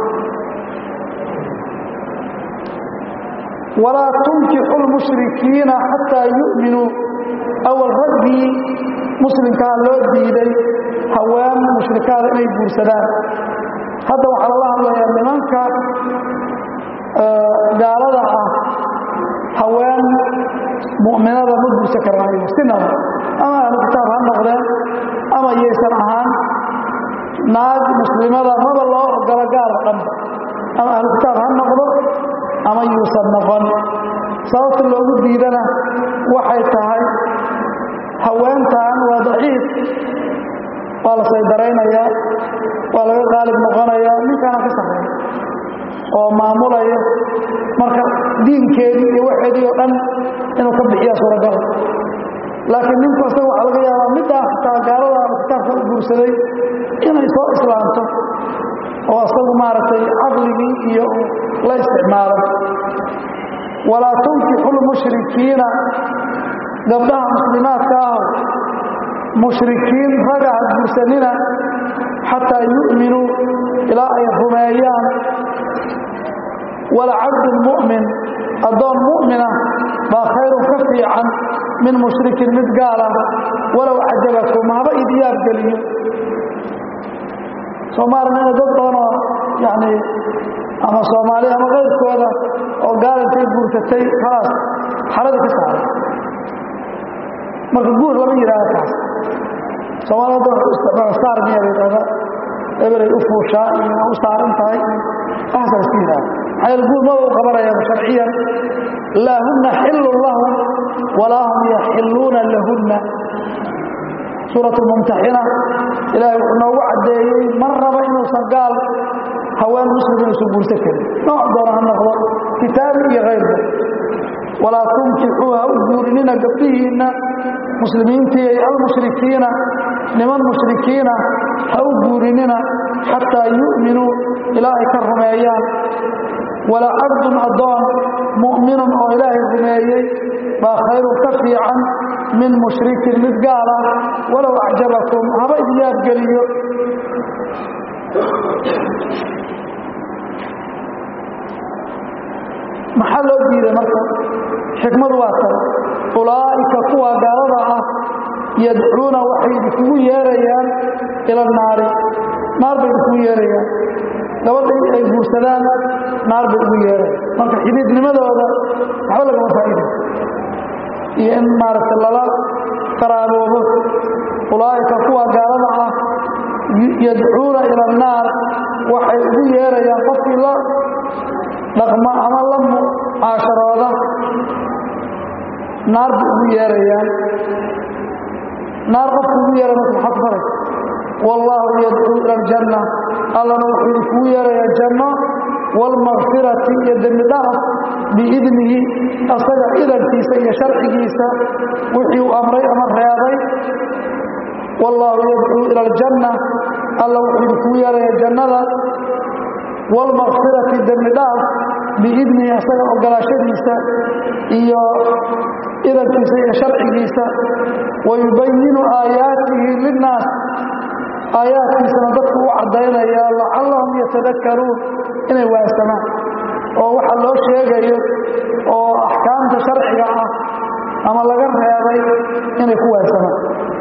walaa tunkixu lmushrikiina xataa yu'minuu awal raggii muslimkaa loo diiday haween mushrikaada inay guursadaan hadda waxaa lala hadlayaa nimanka gaalada ah haween mu'minada ma guursan karaan sinaba ama ahlu kitaab ha noqdeen ama yaysan ahaan naag muslimada maba loo ogolo gaal oo dhanba ama ahlu kitaab ha noqdo ama yuusan noqon sababta loogu diidana waxay tahay haweentan waa daciif waa la saydaraynayaa waa laga qaalib noqonayaa ninkaana ka sarreeya oo maamulaya marka diinkeedii iyo waxeedii oo dhan inuu ka bixiya suuragal laakiin ninku isaga waxaa laga yaabaa middaa xitaa gaalada ama kitaabka u guursaday inay soo islaamto oo isagu maaragtay caqligii iyo la isticmaalo walaa tunkixu lmushrikiina gabdhaha muslimaadka aho mushrikiin raga ha guursanina xataa yu'minuu ilaa ay rumeeyaan walacabdun mu'min addoon mu'mina baa khayrun ka fiican min mushrikin mid gaal ah walow cajabakum haba idiyaab geliyo soomaalina ina dad badanoo yani ama soomaali ama kayrkooda oo gaal intay guursatay khalaas xaradii ka saaray marka guur lama yidhahda kaas soomaalida hadda waxu isticmaala saar miya la yidhahda ebelay u fuushaa iyo u saaran tahay waxaasa la iska yidhahda maxaa yeele guur maba u qabanayaan sharciyan laa huna xillun lahum walaa hum yaxilluuna lahunna suurat mumtaxina ilaahay wuxuu noogu caddeeyey mar raba inuusan gaal haween muslim inuusan guursan karin nooc doona ha noqdo kitaabi iyo kayrka walaa tunkixuu ha u guurinina gabdhihiinna muslimiintii almushrikiina niman mushrikiina ha u guurinina xataa yu'minuu ilaa ay ka rumeeyaan walaa cabdun addoon mu'minun oo ilaahay rumeeyey baa khayrun ka fiican min mushrikin mid gaal ah walow acjabakum haba idyaabgeliyo maxaa loo diiday marka xikmadu waa tan ulaa'ika kuwa gaalada ah yadcuuna waxay idinkugu yeerayaan ila naari naar bay idinkugu yeerayaan gabadha ay guursadaan naar bay ugu yeereen marka xidhiidnimadooda waxba lagama faa'iida iyo in maaragtay lala qaraaboobo ulaa'ika kuwa gaalada ah yadcuuna ila annaar waxay ugu yeerayaan qofkii la dhaqma ama la mucaasharooda naar bay ugu yeerayaan naar qofku ugu yeeray marka maxaa ku faraysa wallaahu yadcuu ila aljanna allana wuxuu idinkugu yeerayaa janno waalmakfirati iyo dembi dhaaf biidnihi asaga idankiisa iyo sharcigiisa wixii uu amray ama reebay wallaahu yadcuu ila aljanna alla wuxuu idinkugu yeerayaa jannada waalmakfirati dembi dhaaf biidnihi asaga ogolaashadiisa iyo idankiisa iyo sharcigiisa wayubayinu aayaatihi linnaas aayaadkiisana dadku u caddaynaya lacallahum yatadakkaruun inay waansamaan oo waxa loo sheegayo oo axkaamta sharciga ah ama laga reebay inay ku waansamaan